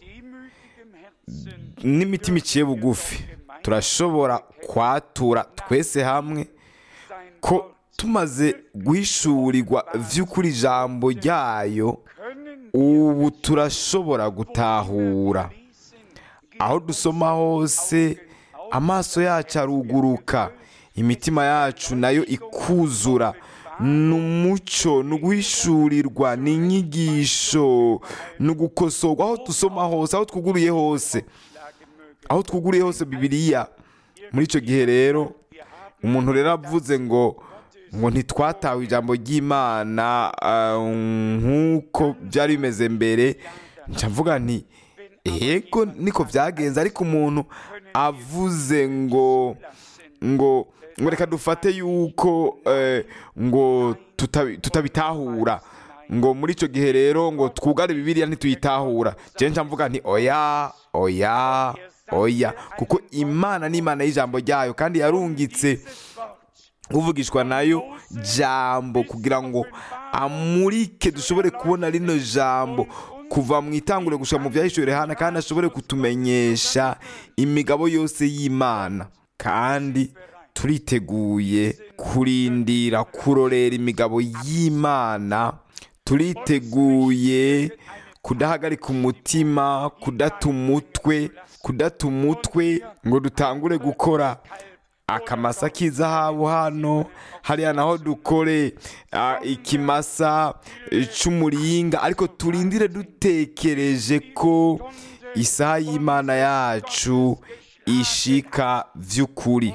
n'imitima iciye bugufi turashobora kwatura twese hamwe ko tumaze guhishurirwa by'ukuri ijambo ryayo ubu turashobora gutahura aho dusoma hose amaso yacu aruguruka imitima yacu nayo ikuzura ni umuco ni uguhishurirwa ni inyigisho ni ugukosorwa aho dusoma hose aho twuguriye hose aho twuguriye hose bibiriya muri icyo gihe rero umuntu rero avuze ngo ngo ntitwatawe ijambo ry'imana nk'uko byari bimeze mbere mvuga nti yego niko byagenze ariko umuntu avuze ngo ngo ngo reka dufate yuko ngo tutabitahura ngo muri icyo gihe rero ngo twugare bibiriya ntituyitahura kenshi mvuga nti oya oya oya kuko imana ni imana y'ijambo ryayo kandi yarungitse uvugishwa nayo jambo kugira ngo amurike dushobore kubona rino jambo kuva mu itangure gushyira mu byahishuwe hano kandi ashobore kutumenyesha imigabo yose y'imana kandi turiteguye kurindira kurorera imigabo y'imana turiteguye kudahagarika umutima kudata umutwe kudata umutwe ngo dutangure gukora akamasa k'izahabu hano hariya naho dukore ikimasa cy'umuringa ariko turindire dutekereje ko isaha y'imana yacu ishika by'ukuri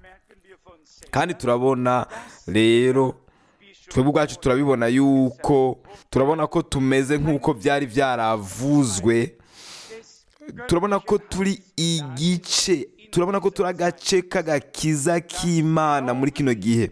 kandi turabona rero twebwe ubwacu turabibona yuko turabona ko tumeze nk'uko byari byaravuzwe turabona ko turi igice turabona ko turi agace k'agakiza k'imana muri kino gihe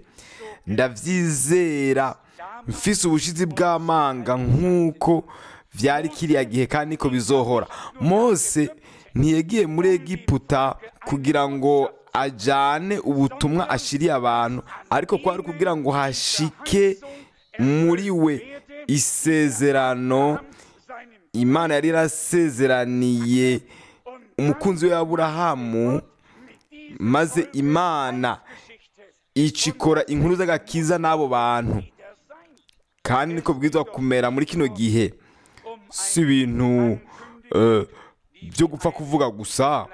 ndabyizera mfise ubushizi bw'amanga nk'uko byari kiriya gihe kandi niko bizohora mose ntiyagiye muri egiputa kugira ngo ajyane ubutumwa ashyiriye abantu ariko kwari kugira ngo hashike muri we isezerano imana yari yarasezeraniye umukunzi we Aburahamu maze imana icikora inkuru z'agakiza n'abo bantu kandi niko bwiza kumera muri kino gihe si ibintu byo gupfa kuvuga gusa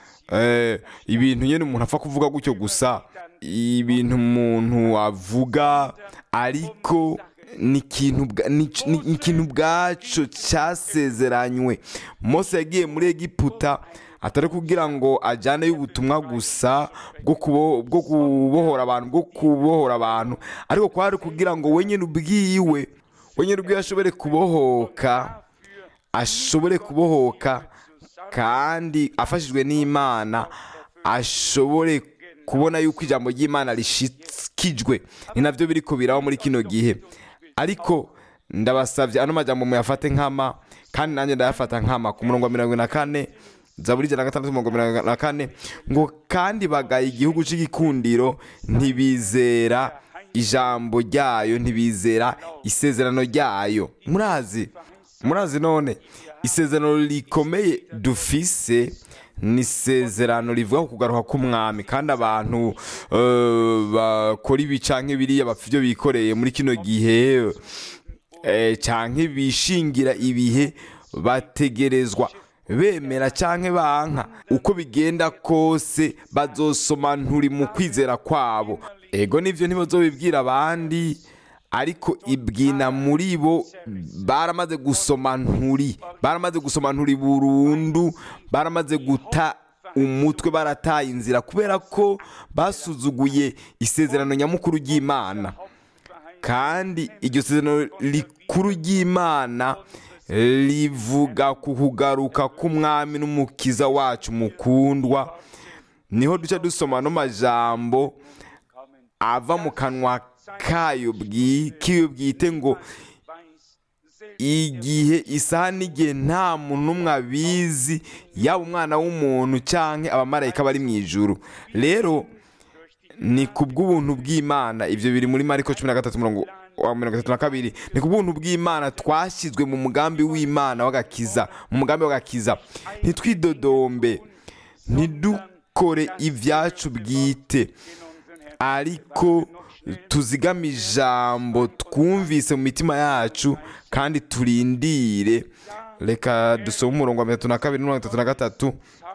ibintu nyine umuntu apfa kuvuga gutyo gusa ibintu umuntu avuga ariko ni ikintu ubwacu cyasezeranywe mose yagiye muri egiputa atari kugira ngo ajyaneyo ubutumwa gusa bwo kubohora abantu bwo kubohora abantu ariko kwari kugira ngo wenyine ubwiwe wenyine ubwiwe ashobore kubohoka ashobore kubohoka kandi afashijwe n'imana ashobore kubona yuko ijambo ry'imana rishikijwe ni nabyo biri kubiraho muri kino gihe ariko ndabasabye ano majyambere muyafate nkama kandi nanjye ndayafata nkama ku murongo wa mirongo na kane zaburi ijana na gatandatu mirongo mirongo na kane ngo kandi bagaye igihugu cy'igikundiro ntibizera ijambo ryayo ntibizera isezerano ryayo murazi murazi none isezerano rikomeye dufise ni isezerano rivuga ku kugaruka k'umwami kandi abantu eh, bakora ibi canke biriya bapfa ibyo bikoreye muri kino gihe eh, canke bishingira ibihe bategerezwa bemera canke banka uko bigenda kose bazosoma nturi mu kwizera kwabo ego nivyo ntibazobibwira abandi ariko ibwina muri bo baramaze gusoma nturi baramaze gusoma nturi burundu baramaze guta umutwe barataye inzira kubera ko basuzuguye isezerano nyamukuru ry'imana kandi iryo sezerano rikuru ry'imana rivuga ku kugaruka k'umwami n'umukiza wacu mukundwa niho duca dusoma no majambo ava mu kanwa kayo bwi- kiyo bwite ngo igihe isaha n'igihe nta muntu n'umwe abizi yaba umwana w'umuntu cyangwa abamarayika bari mu ijuru rero ni ku bw'ubuntu bw'imana ibyo biri muri mariko cumi na gatatu murongo wa mirongo itatu na kabiri ni ku bw'ubuntu bw'imana twashyizwe mu mugambi w'imana w'agakiza mu mugambi w'agakiza ntitwidodombe ntidukore ibyacu bwite ariko tuzigame ijambo twumvise mu mitima yacu kandi turindire reka dusome umurongo wa mirongo itatu na kabiri na mirongo itatu na gatatu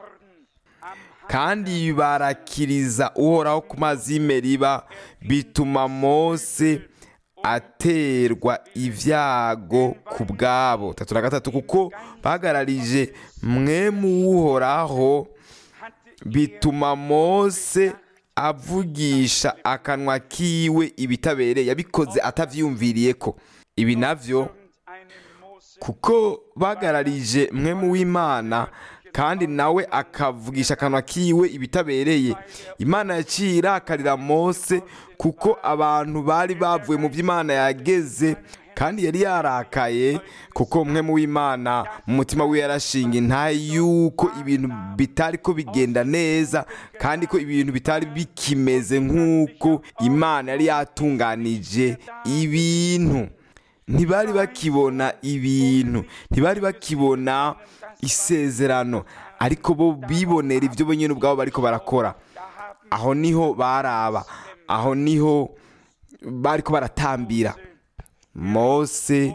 kandi barakiriza uhoraho ku mazi y'imeriba bituma mose aterwa ibyago ku bwabo tatu na gatatu kuko bahagararije mwe muwuhoraho bituma mose avugisha akanwa kiwe ibitabereye yabikoze atavyiyumviriye ko ibi navyo kuko bagararije mwe mu w'imana kandi nawe akavugisha akanwa kiwe ibitabereye imana yaciye irakarira mose kuko abantu bari bavuye mu by'imana yageze kandi yari yarakaye kuko mwe mu w'imana mu mutima we yarashinga intahe yuko ibintu bitari ko bigenda neza kandi ko ibintu bitari bikimeze nk'uko imana yari yatunganije ibintu ntibari bakibona ibintu ntibari bakibona isezerano ariko bo bibonera ibyo bo nyine ubwabo bariko barakora aho niho baraba aho niho bariko baratambira mose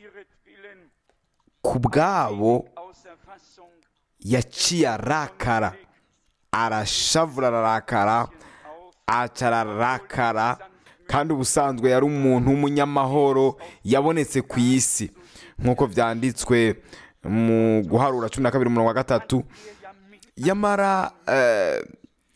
ku bwabo yaciye arakara arashavura ararakara acara ararakara kandi ubusanzwe yari umuntu w'umunyamahoro yabonetse ku isi nk'uko byanditswe mu guharura cumi na kabiri umurongo wa gatatu yamara eh,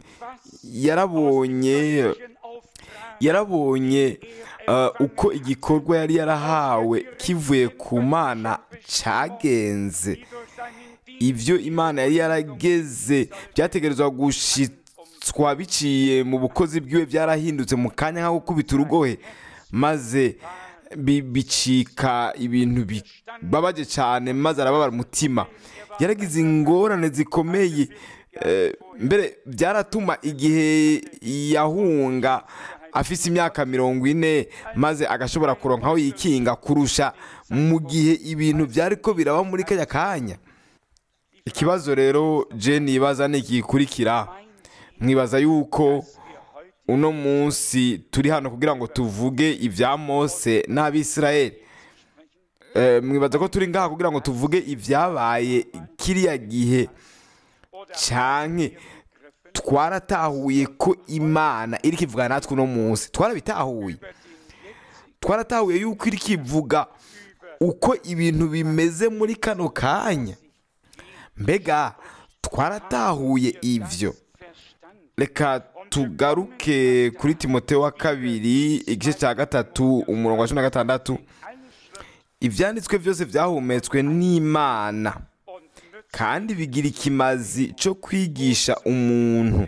yarabonye yarabonye eh, uko igikorwa yari yarahawe kivuye ku mana cyagenze ibyo imana yari yarageze byategerezwa gushitswa biciye mu bukozi bwiwe byarahindutse mu kanya nko gukubita urugohe maze bi- bicika ibintu bibabaje cyane maze arababara umutima yaragize ingorane zikomeye eh, mbere byaratuma igihe yahunga afise imyaka mirongo ine maze agashobora kuronka aho yikinga kurusha mu gihe ibintu byari ko biraba muri kanya kanya ikibazo rero jeni yibaza ni igikurikira mwibaza yuko uno munsi turi hano kugira ngo tuvuge ibya mose n'abisirayeli Eh, mwibaza ko turi ngaha kugira ngo tuvuge ibyabaye kiriya gihe canke twaratahuye ko imana iri kivuga natwe uno munsi twarabitahuye twaratahuye yuko iri kivuga uko ibintu bimeze muri kano kanya mbega twaratahuye ibyo reka tugaruke kuri timoteyo wa kabiri igice cya gatatu umurongo wa cumi na gatandatu ibyanditswe byose byahumetswe n'imana kandi bigira ikimazi cyo kwigisha umuntu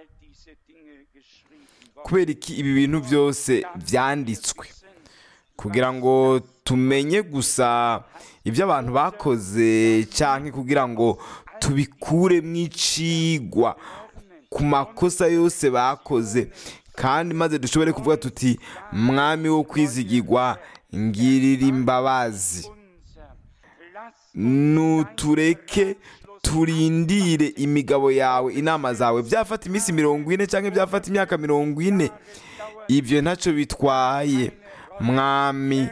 kubera iki ibi bintu byose byanditswe kugira ngo tumenye gusa ibyo abantu bakoze cyangwa kugira ngo tubikure mu icigwa ku makosa yose bakoze kandi maze dushobore kuvuga tuti mwami wo kwizigirwa ngirira imbabazi nutureke turindire imigabo yawe inama zawe byafata iminsi mirongo ine cyangwa byafata imyaka mirongo ine ibyo ntacyo bitwaye mwami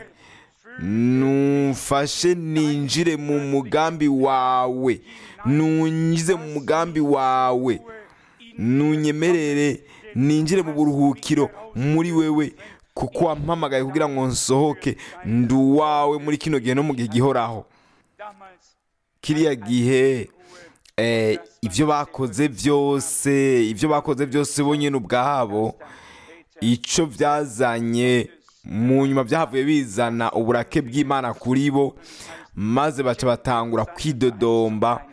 nufashe ninjire mu mugambi wawe nunyize mu mugambi wawe nunyemerere ninjire mu buruhukiro muri wewe kuko wampamagaye kugira ngo nsohoke ndi uwawe muri kino gihe no mu gihe gihoraho kiriya gihe eh, ibyo bakoze byose ibyo bakoze byose bonyine ubwabo icyo byazanye mu nyuma byahavuye bizana uburake bw'imana kuri bo maze baca batangura kwidodomba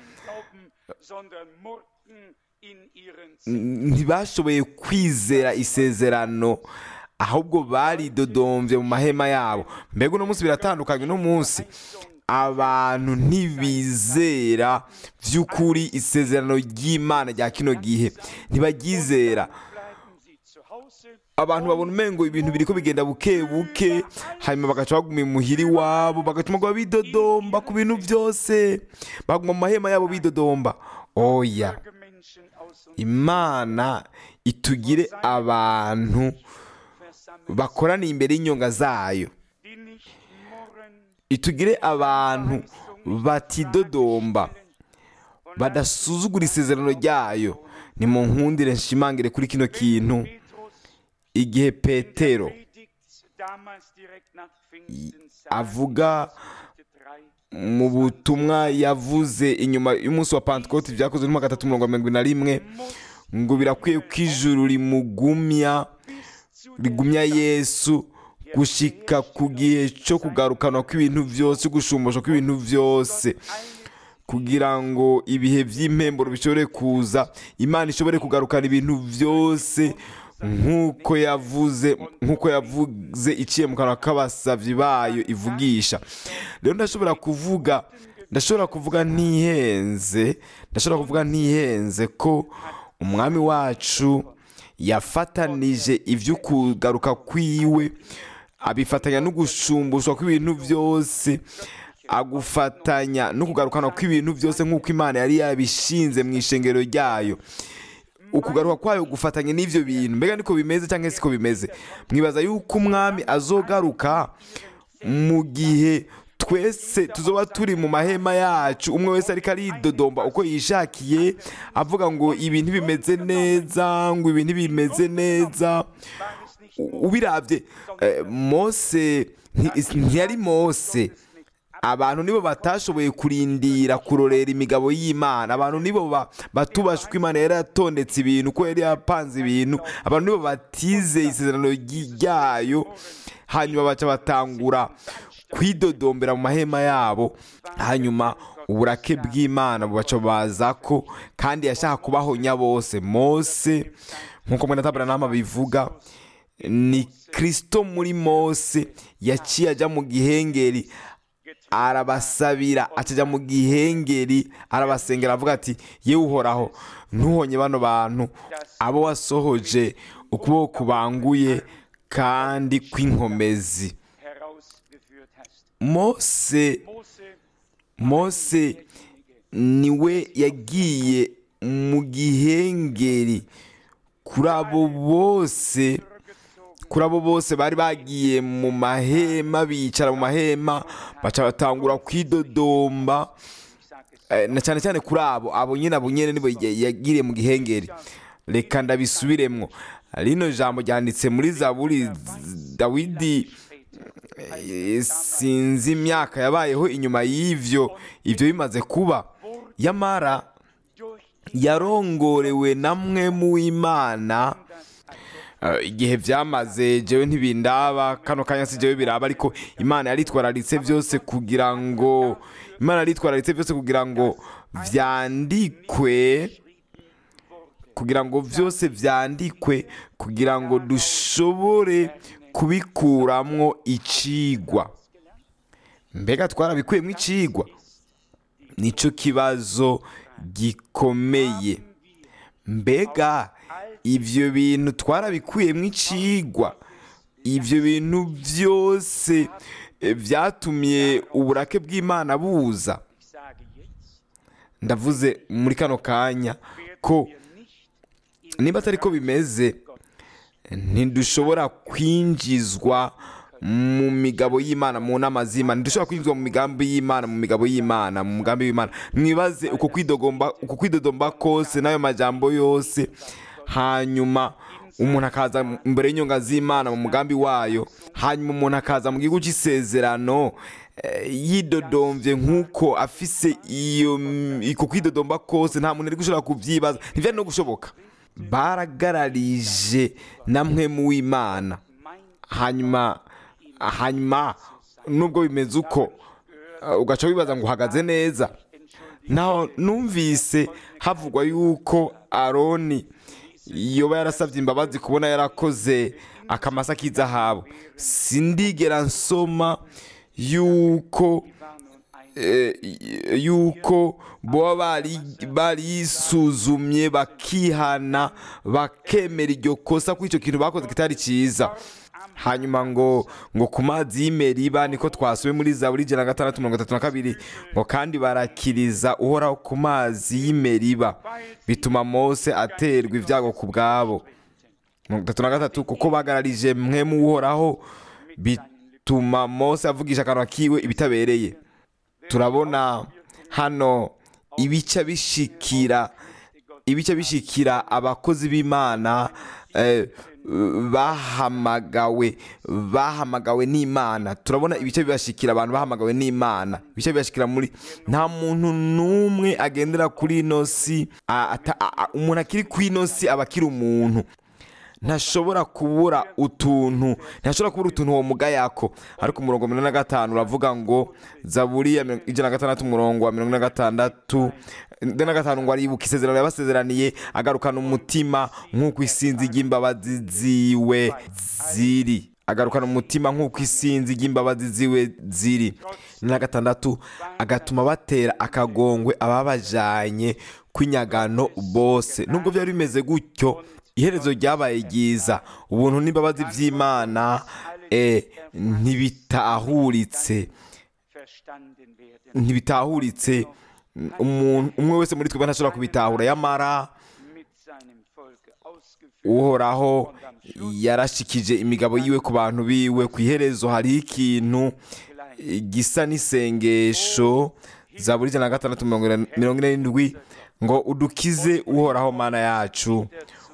ntibashoboye kwizera isezerano ahubwo baridodombye mu mahema yabo mbega uno munsi biratandukanye uno munsi abantu ntibizera by'ukuri isezerano ry'imana rya kino gihe ntibaryizera abantu babona umengo ibintu biri ko bigenda buke buke hanyuma bagaca baguma imuhira iwabo bagatuma ngo bidodomba ku bintu byose baguma mu mahema yabo bidodomba oya imana itugire abantu bakoraniye imbere y'inyonga zayo itugire abantu batidodomba badasuzugura isezerano ryayo ni mu nkundire nshimangire kuri kino kintu igihe petero avuga mu butumwa yavuze inyuma y'umunsi wa pantekote byakozwe muri gatatu mirongo irindwi na rimwe ngo birakwiye ko ijuru rimugumya rigumya yesu gushika ku gihe cyo kugarukanwa kw'ibintu byose gushumbusha kw'ibintu byose kugira ngo ibihe by'impemburo bishobore kuza imana ishobore kugarukana ibintu byose nk'uko yavuze nk'uko yavuze iciye mu kanwa k'abasabyi bayo ivugisha rero ndashobora kuvuga ndashobora kuvuga ntihenze ndashobora kuvuga ntihenze ko umwami wacu yafatanije ibyo kugaruka kwiwe abifatanya no gushumbushwa kw'ibintu byose agufatanya no kugarukana kw'ibintu byose nk'uko imana yari yabishinze mu ishengero ryayo ukugaruka kwayo gufatanya n'ibyo bintu mbega niko bimeze cyangwa siko bimeze mwibaza yuko umwami azogaruka mu gihe twese tuzoba turi mu mahema yacu umwe wese ariko aridodomba uko yishakiye avuga ngo ibi ntibimeze neza ngo ibi ntibimeze neza ubirabye mose ntiyari mose abantu nibo batashoboye kurindira kurorera imigabo y'imana abantu nibo batubasha uko imana yari yatondetse ibintu uko yari yapanze ibintu abantu nibo batizeye isezerano ryayo hanyuma baca batangura kwidodombera mu mahema yabo hanyuma uburake bw'imana bubaca baza ko kandi yashaka kubahonya bose mose nk'uko mwene tabaranama bivuga ni kirisito muri mose yaciye ajya mu gihengeri arabasabira akajya mu gihengeri arabasengera avuga ati yewe uhoraho ntuhonye bano bantu abo wasohoje ukuboko kubanguye kandi kw'inkomezi mose mose niwe yagiye mu gihengeri kuri abo bose kuri abo bose bari bagiye mu mahema bicara mu mahema baca batangura kwidodomba na cyane cyane kuri abo abo nyine abo nyine nibo yagiriye mu gihengeri reka ndabisubiremo rino jambo ryanditse muri zaburi dawidi sinzi imyaka yabayeho inyuma y'ibyo ibyo bimaze kuba yamara yarongorewe na mwe mu imana igihe byamaze jewe ntibindaba kano kanya si jewe biraba ariko imana yaritwararitse byose kugira ngo imana yaritwararitse byose kugira ngo byandikwe kugira ngo byose byandikwe kugira ngo dushobore kubikuramwo icigwa mbega twarabikuyemo icigwa nicyo kibazo gikomeye mbega ibyo bintu twarabikuyemo icigwa ibyo bintu byose eh, byatumye uburake bw'imana buza Ich sage jetzt, ndavuze muri kano kanya ko wir nicht niba atari ko bimeze ntidushobora kwinjizwa mu migabo y'imana mu nama z'imana ntidushobora kwinjizwa mu migambi y'imana mu migabo y'imana mu mugambi w'imana mwibaze uko kwidogomba uko kwidodomba kose n'ayo majambo yose hanyuma umuntu akaza imbere y'inyonga z'imana mu mugambi wayo hanyuma umuntu akaza mu gihugu cy'isezerano eh, yidodomvye nk'uko afise iyo iko kwidodomba kose nta muntu ari gushobora kubyibaza ntivyari no gushoboka baragararije namwe mu w'imana mein hanyuma hanyuma nubwo bimeze uko uh, ugaca wibaza ngo uhagaze neza naho numvise havugwa yuko aroni yoba yarasabye imbabazi kubona yarakoze akamasa k'izahabu sindigera nsoma yuko war nun ein eh, yuko boba bari barisuzumye bakihana bakemera iryo kosa ko icyo kintu bakoze kitari cyiza hanyuma ngo ngo ku mazi y'imeriba niko twasuye muri zaburi ijana na gatandatu mirongo itatu na kabiri ngo kandi barakiriza uhoraho ku mazi y'imeriba bituma mose aterwa ibyago ku bwabo mirongo itatu na gatatu kuko bagararije mwe mu uhoraho bituma mose avugisha akanwa kiwe ibitabereye turabona hano ibice bishikira ibice bishikira abakozi b'imana eh, bahamagawe bahamagawe n'imana turabona ibice bibashikira abantu bahamagawe n'imana ibice bibashikira muri nta muntu n'umwe agendera kuri ino si a- ata- a- a- umuntu akiri ku ino si aba akiri umuntu ntashobora kubura utuntu ntashobora kubura utuntu uwo muga yako ariko umurongo mirongo ine na gatanu uravuga ngo zaburi ya mirongo- ijana na gatandatu umurongo wa mirongo ine na gatandatu ine na gatanu ngo aribuka isezerano yabasezeraniye agarukana umutima nk'uko isinzi ry'imbabazi ziwe ziri agarukana umutima nk'uko isinzi ry'imbabazi ziwe ziri ine na gatandatu agatuma batera akagongwe ababajanye kw'inyagano bose nubwo byari bimeze gutyo iherezo ryabaye ryiza ubuntu n'imbabazi by'imana eh, ntibitahuritse verstanden werden. ntibitahuritse umuntu umwe wese muri twebwe ntashobora kubitahura yamara Mit seinem Volke ausgeführt. uhoraho yarashikije imigabo yiwe ku bantu biwe ku iherezo hariho ikintu eh, gisa n'isengesho za buri ijana na gatandatu mirongo ine- mirongo ine n'indwi ngo udukize uhoraho mana yacu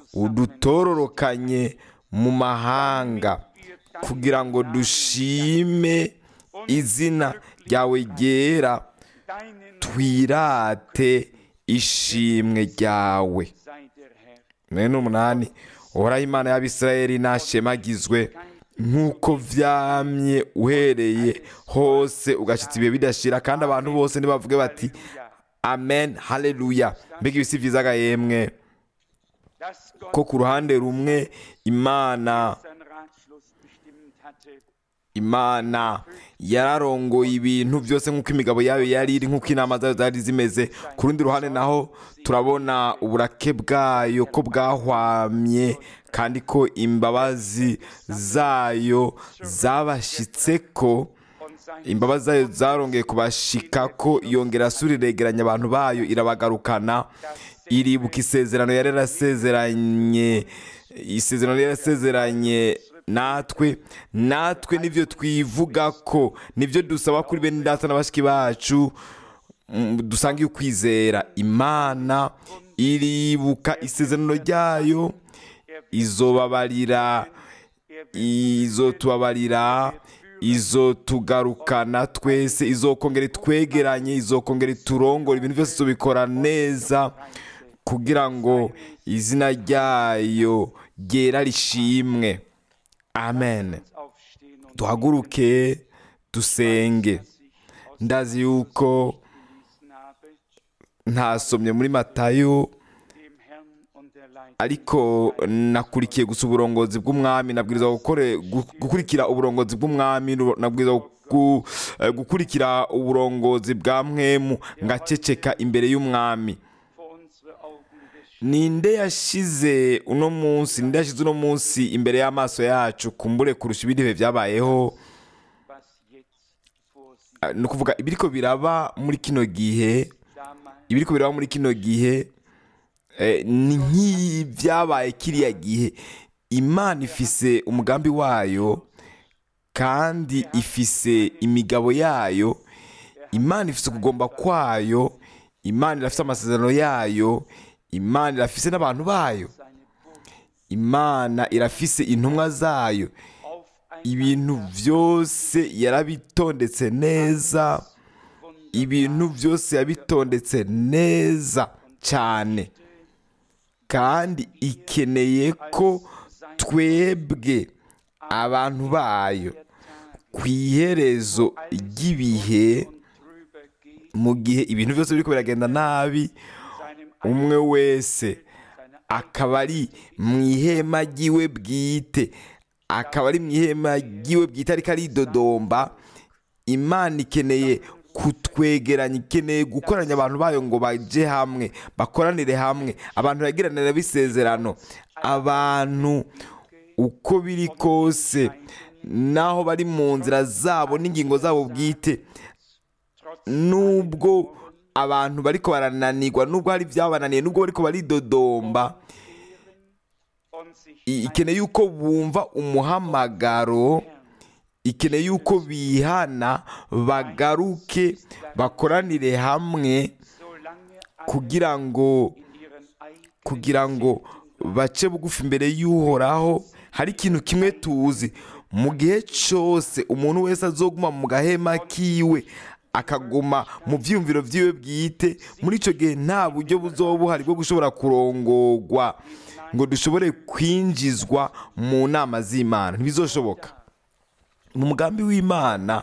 udutororokanye mu mahanga kugira ngo dushime izina ryawe ryera Deinen twirate ishimwe ryawe sei der Herr. mirongo n'umunani uhoraho imana y'abisirayeli nashemagizwe nk'uko vyamye uhereye hose ugashyitsa ibihe bidashira kandi abantu bose nibavuge bati amen haleluya mbega ibisi vyiza gahemwe Dass Gott ko ku ruhande rumwe imana seinen Ratschluss bestimmt hatte, imana yararongoye ibintu byose nk'uko imigabo yayo yari iri nk'uko inama zayo zari zimeze ku rundi ruhande naho turabona uburake bwayo ko bwahwamye kandi ko imbabazi zayo zabashitse ko und sein imbabazi zayo zarongeye kubashika ko yongera asura iregeranya abantu bayo irabagarukana iribuka isezerano yari yarasezeranye isezerano yari yarasezeranye natwe natwe nibyo twivuga ko nibyo dusaba kuri bene data na bashiki bacu mm, dusangiye ukwizera imana iribuka isezerano ryayo izobabarira izotubabarira izotugarukana twese izokongera itwegeranye izokongera iturongora ibintu byose tubikora neza kugira ngo izina ryayo ryera rishimwe amen Aufstehen und duhaguruke dusenge sich aus ndazi yuko gelesen habe, ntasomye muri matayo dem Herrn und der Leitung ariko nakurikiye gusa uburongozi bw'umwami nabwirizwa gukore- gu- gukurikira uburongozi bw'umwami nu- nabwirizwa gu- eh, gukurikira uburongozi bwa mwemu ngaceceka imbere y'umwami vor unsere Augen des ninde yashize uno munsi ninde yashize uno munsi imbere y'amaso yacu kumbure kurusha ibindi bihe byabayeho was jetzt vor sie Ah, ni ukuvuga ibiriko biraba muri kino gihe damals ibiriko biraba muri kino gihe eh, ni nk'ibyabaye kiriya gihe imana ifise umugambi wayo kandi ifise imigabo yayo imana ifise ukugomba kwayo imana irafise amasezerano yayo imana irafise n'abantu bayo seine Botschaft imana irafise intumwa zayo auf ein ibintu byose yarabitondetse neza ibintu byose yabitondetse neza cyane kandi ikeneye ko twebwe abantu bayo ku iherezo ry'ibihe und drüber geht, mu gihe ibintu byose biriko biragenda nabi seinem umwe wese seiner akaba ari mu ihema ry'iwe bwite akaba ari mu ihema ry'iwe bwite ariko aridodomba imana ikeneye kutwegeranya ikeneye gukoranya abantu bayo ngo baje hamwe bakoranire hamwe abantu bagiranira bisezerano abantu uko biri kose naho bari mu nzira zabo n'ingingo zabo bwite trotz nubwo abantu bariko barananirwa nubwo hari ibyabananiye nubwo bariko baridodomba und sich i- ikeneye yuko bumva umuhamagaro ikeneye yuko bihana bagaruke bakoranire hamwe solange kugira ngo in ihren eigenen kugira ngo bace bugufi imbere y'uhoraho hari ikintu kimwe tuzi mu gihe cyose umuntu wese azoguma mu gahema kiwe akaguma mu byiyumviro byiwe bwite muri icyo gihe nta buryo buzoba buhari bwo gushobora kurongorwa ngo dushobore kwinjizwa mu nama z'imana ntibizoshoboka mu mugambi w'imana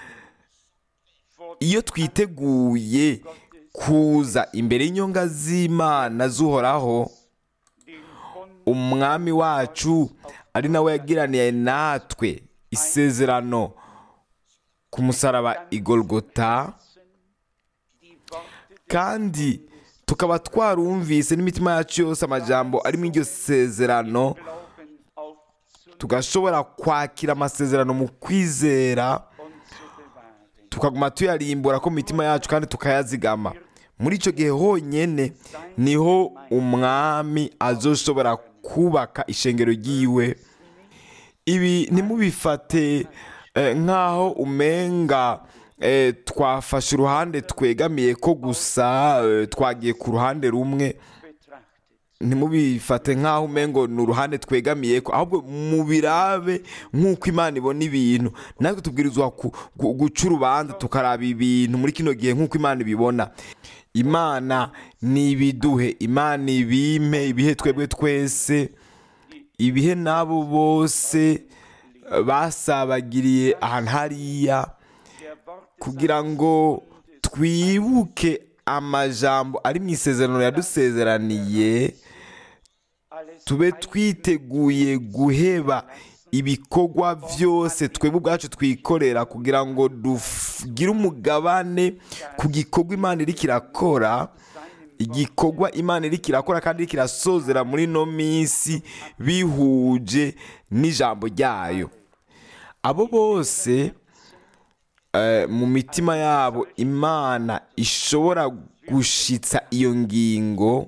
vor iyo twiteguye kuza imbere y'inyonga z'imana z'uhoraho dem Bund umwami wacu ari nawe yagiraniye natwe isezerano ku musaraba igolgota die Worte kandi tukaba twarumvise n'imitima yacu yose amajambo ari muri iryo sezerano Glauben aufzunehmen tugashobora kwakira amasezerano mu kwizera und zu bewahren. tukaguma tuyarimbura ko mu mitima yacu kandi tukayazigama muri icyo gihe honyine niho umwami azoshobora kubaka ishengero ry'iwe ibi ntimubifate eh, nk'aho umenga eh, twafashe uruhande twegamiye ko gusa eh, twagiye ku ruhande rumwe betrachtet. ntimubifate nk'aho umengo ni uruhande twegamiye ko ahubwo mubirabe nk'uko imana ibona ibintu natwe tubwirizwa ku- gu- guca urubanza tukaraba ibintu muri kino gihe nk'uko imana ibibona imana ni ibiduhe imana ibime ibihe twebwe twese ibihe n'abo bose eh, basabagiriye ahantu hariya Der Worte kugira ngo twibuke amajambo ari mu isezerano yadusezeraniye alles tube twiteguye guheba ibikorwa byose twebwe ubwacu twikorera kugira ngo tugire umugabane ku gikorwa imana iri kirakora igikorwa imana iri kirakora kandi iri kirasozera muri ino minsi bihuje n'ijambo ryayo abo bose eh, mu mitima yabo imana ishobora gushitsa iyo ngingo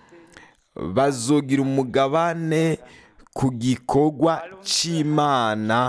bazogira umugabane ku gikorwa cy'imana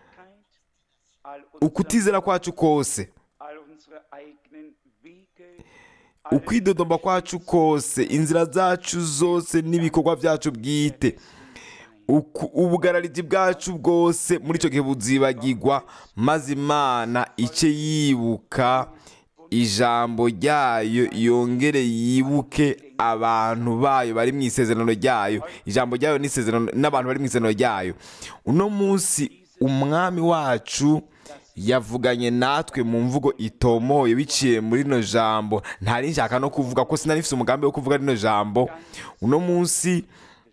all unser, ukutizera kwacu kose all unsere eigenen Wege, ukwidodomba kwacu kose inzira zacu zose n'ibikorwa byacu bwite Uku- ubugararizi bwacu bwose muri icyo gihe buzibagirwa maze imana ice yibuka ijambo ryayo yongere yibuke abantu bayo bari mu isezerano ryayo ijambo ryayo n'isezerano n'abantu bari mu isezerano ryayo uno munsi umwami wacu yavuganye natwe mu mvugo itomoye biciye muri rino jambo ntari nshaka no kuvuga ko sinari mfite umugambi wo kuvuga rino jambo uno munsi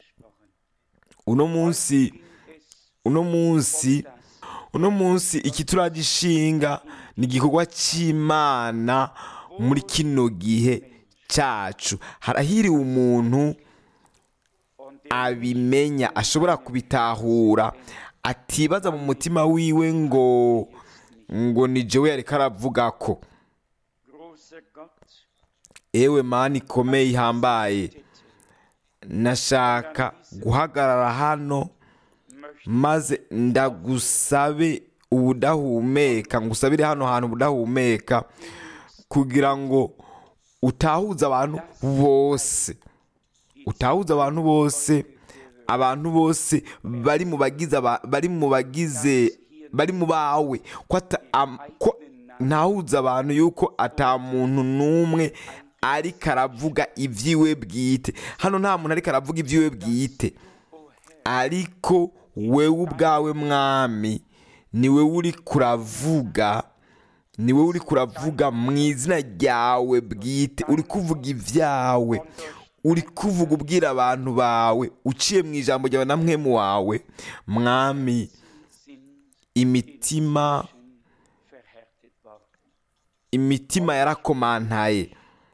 uno munsi uno munsi uno munsi ikituragishinga ni igikorwa cy'imana muri kino gihe cyacu harahiriwe umuntu und der abimenya ashobora kubitahura atibaza mu mutima wiwe ngo ngo ni jewe yariko aravuga ko großer Gott, ewe mani ikomeye ihambaye Tete, nashaka guhagarara hano möchte maze ndagusabe ubudahumeka ngusabire hano hantu ubudahumeka kugira ngo utahuze abantu bose utahuze abantu bose abantu bose bari mu bagize aba- bari mu bagize bari mu bawe ko ata- am- ko ntahuze abantu yuko ata muntu n'umwe ariko aravuga ibyiwe bwite hano nta muntu ariko aravuga ibyiwe bwite ariko wewe ubwawe mwami ni wowe uri kuravuga ni wowe uri kuravuga mu izina ryawe bwite uri kuvuga ibyawe uri kuvuga ubwira abantu bawe uciye mu ijambo ryawe na mwemu wawe mwami sind imitima verhärtet worden. imitima yarakomantaye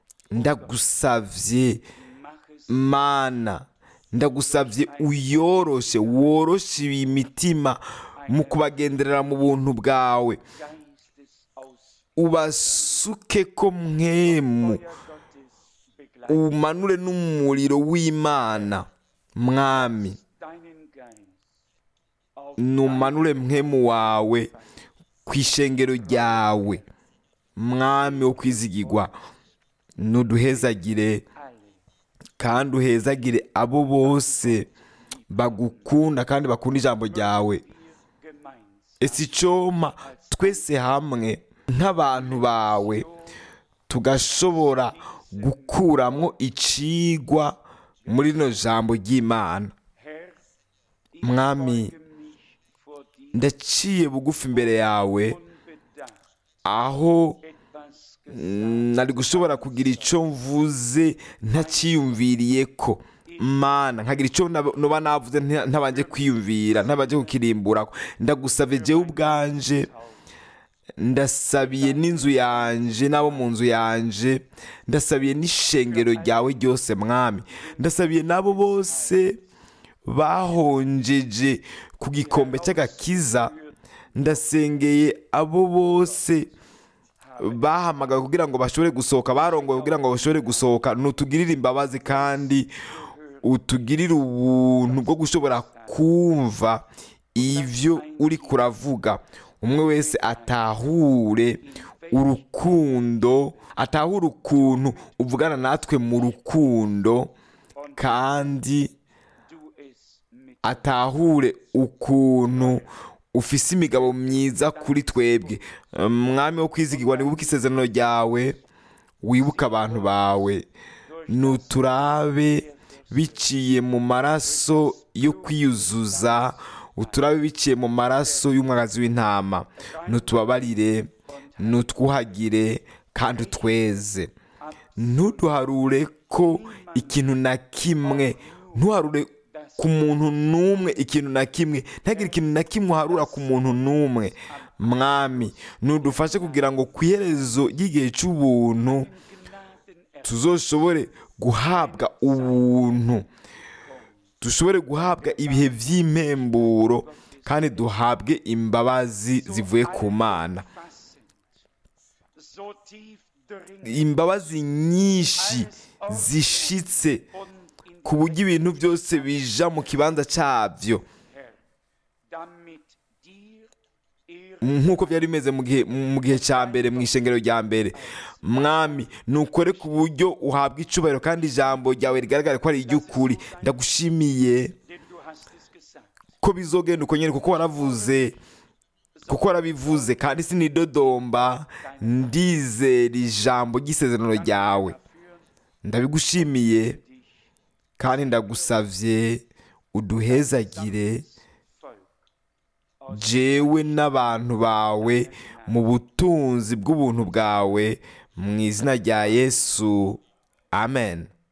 ndagusavye Mach es mana ndagusabye uyoroshe woroshe iyi mitima mu kubagenderera mu buntu bwawe Geistes aus ubasuke ko mwemu Feuer Gottes begleitet umanure n'umuriro w'imana mwami deinen Geist auf numanure mwemu wawe ku ishengero ryawe mwami wo kwizigirwa nuduhezagire alle kandi uhezagire abo bose bagukunda kandi bakunda ijambo ryawe gemeinsam ese icoma twese hamwe nk'abantu bawe tugashobora gukuramo icigwa muri rino jambo ry'imana Herr, ich Mwami, beuge mich vor dir ndaciye bugufi imbere yawe unbedacht aho etwas mm, nari gushobora kugira icyo mvuze ntaciyumviriye ko mana nkagira icyo nab- noba navuze nta- ntabanje kwiyumvira ntabanje kukirimbura ndagusabye jewe ubwanje ndasabiye n'inzu yanje n'abo mu nzu yanje ndasabiye n'ishengero ryawe ryose mwami ndasabiye n'abo bose bahonjeje ku gikombe cy'agakiza ndasengeye abo bose bahamagawe kugira ngo bashobore gusohoka barongowe kugira ngo bashobore gusohoka nutugirire imbabazi kandi utugirire ubuntu bwo gushobora kumva ibyo uri kuravuga umwe wese atahure urukundo atahure ukuntu uvugana natwe mu rukundo kandi du es mit atahure ukuntu ufise imigabo myiza kuri twebwe mwami wo kwizigirwa nibuke isezerano ryawe wibuke abantu bawe nuturabe biciye mu maraso yo kwiyuzuza uturabe biciye mu maraso y'umwagazi w'intama nutubabarire nutwuhagire kandi utweze ntuduharure ko ikintu na kimwe ntuharure ku muntu n'umwe ikintu na kimwe ntagire ikintu na kimwe uharura ku muntu n'umwe mwami nudufashe kugira ngo ku iherezo ry'igihe cy'ubuntu tuzoshobore guhabwa ubuntu dushobore guhabwa ibihe by'impemburo kandi duhabwe imbabazi zivuye ku mana so tief dringend imbabazi nyinshi zishitse und in ku buryo ibintu byose bija mu kibanza cyabyo Herr, damit dir Ehre nk'uko byari bimeze mu gihe mu gihe cya mbere mu ishengero rya mbere mwami nukore ku buryo uhabwa icubahiro kandi ijambo ryawe rigaragara ko ari iry'ukuri ndagushimiye denn du hast es gesagt. ko bizogenda uko nyine kuko waravuze kuko warabivuze kandi sinidodomba ndizera ijambo ry'isezerano ryawe ndabigushimiye kandi ndagusavye uduhezagire Volk jewe n'abantu bawe mu butunzi bw'ubuntu bwawe mu izina rya yesu amen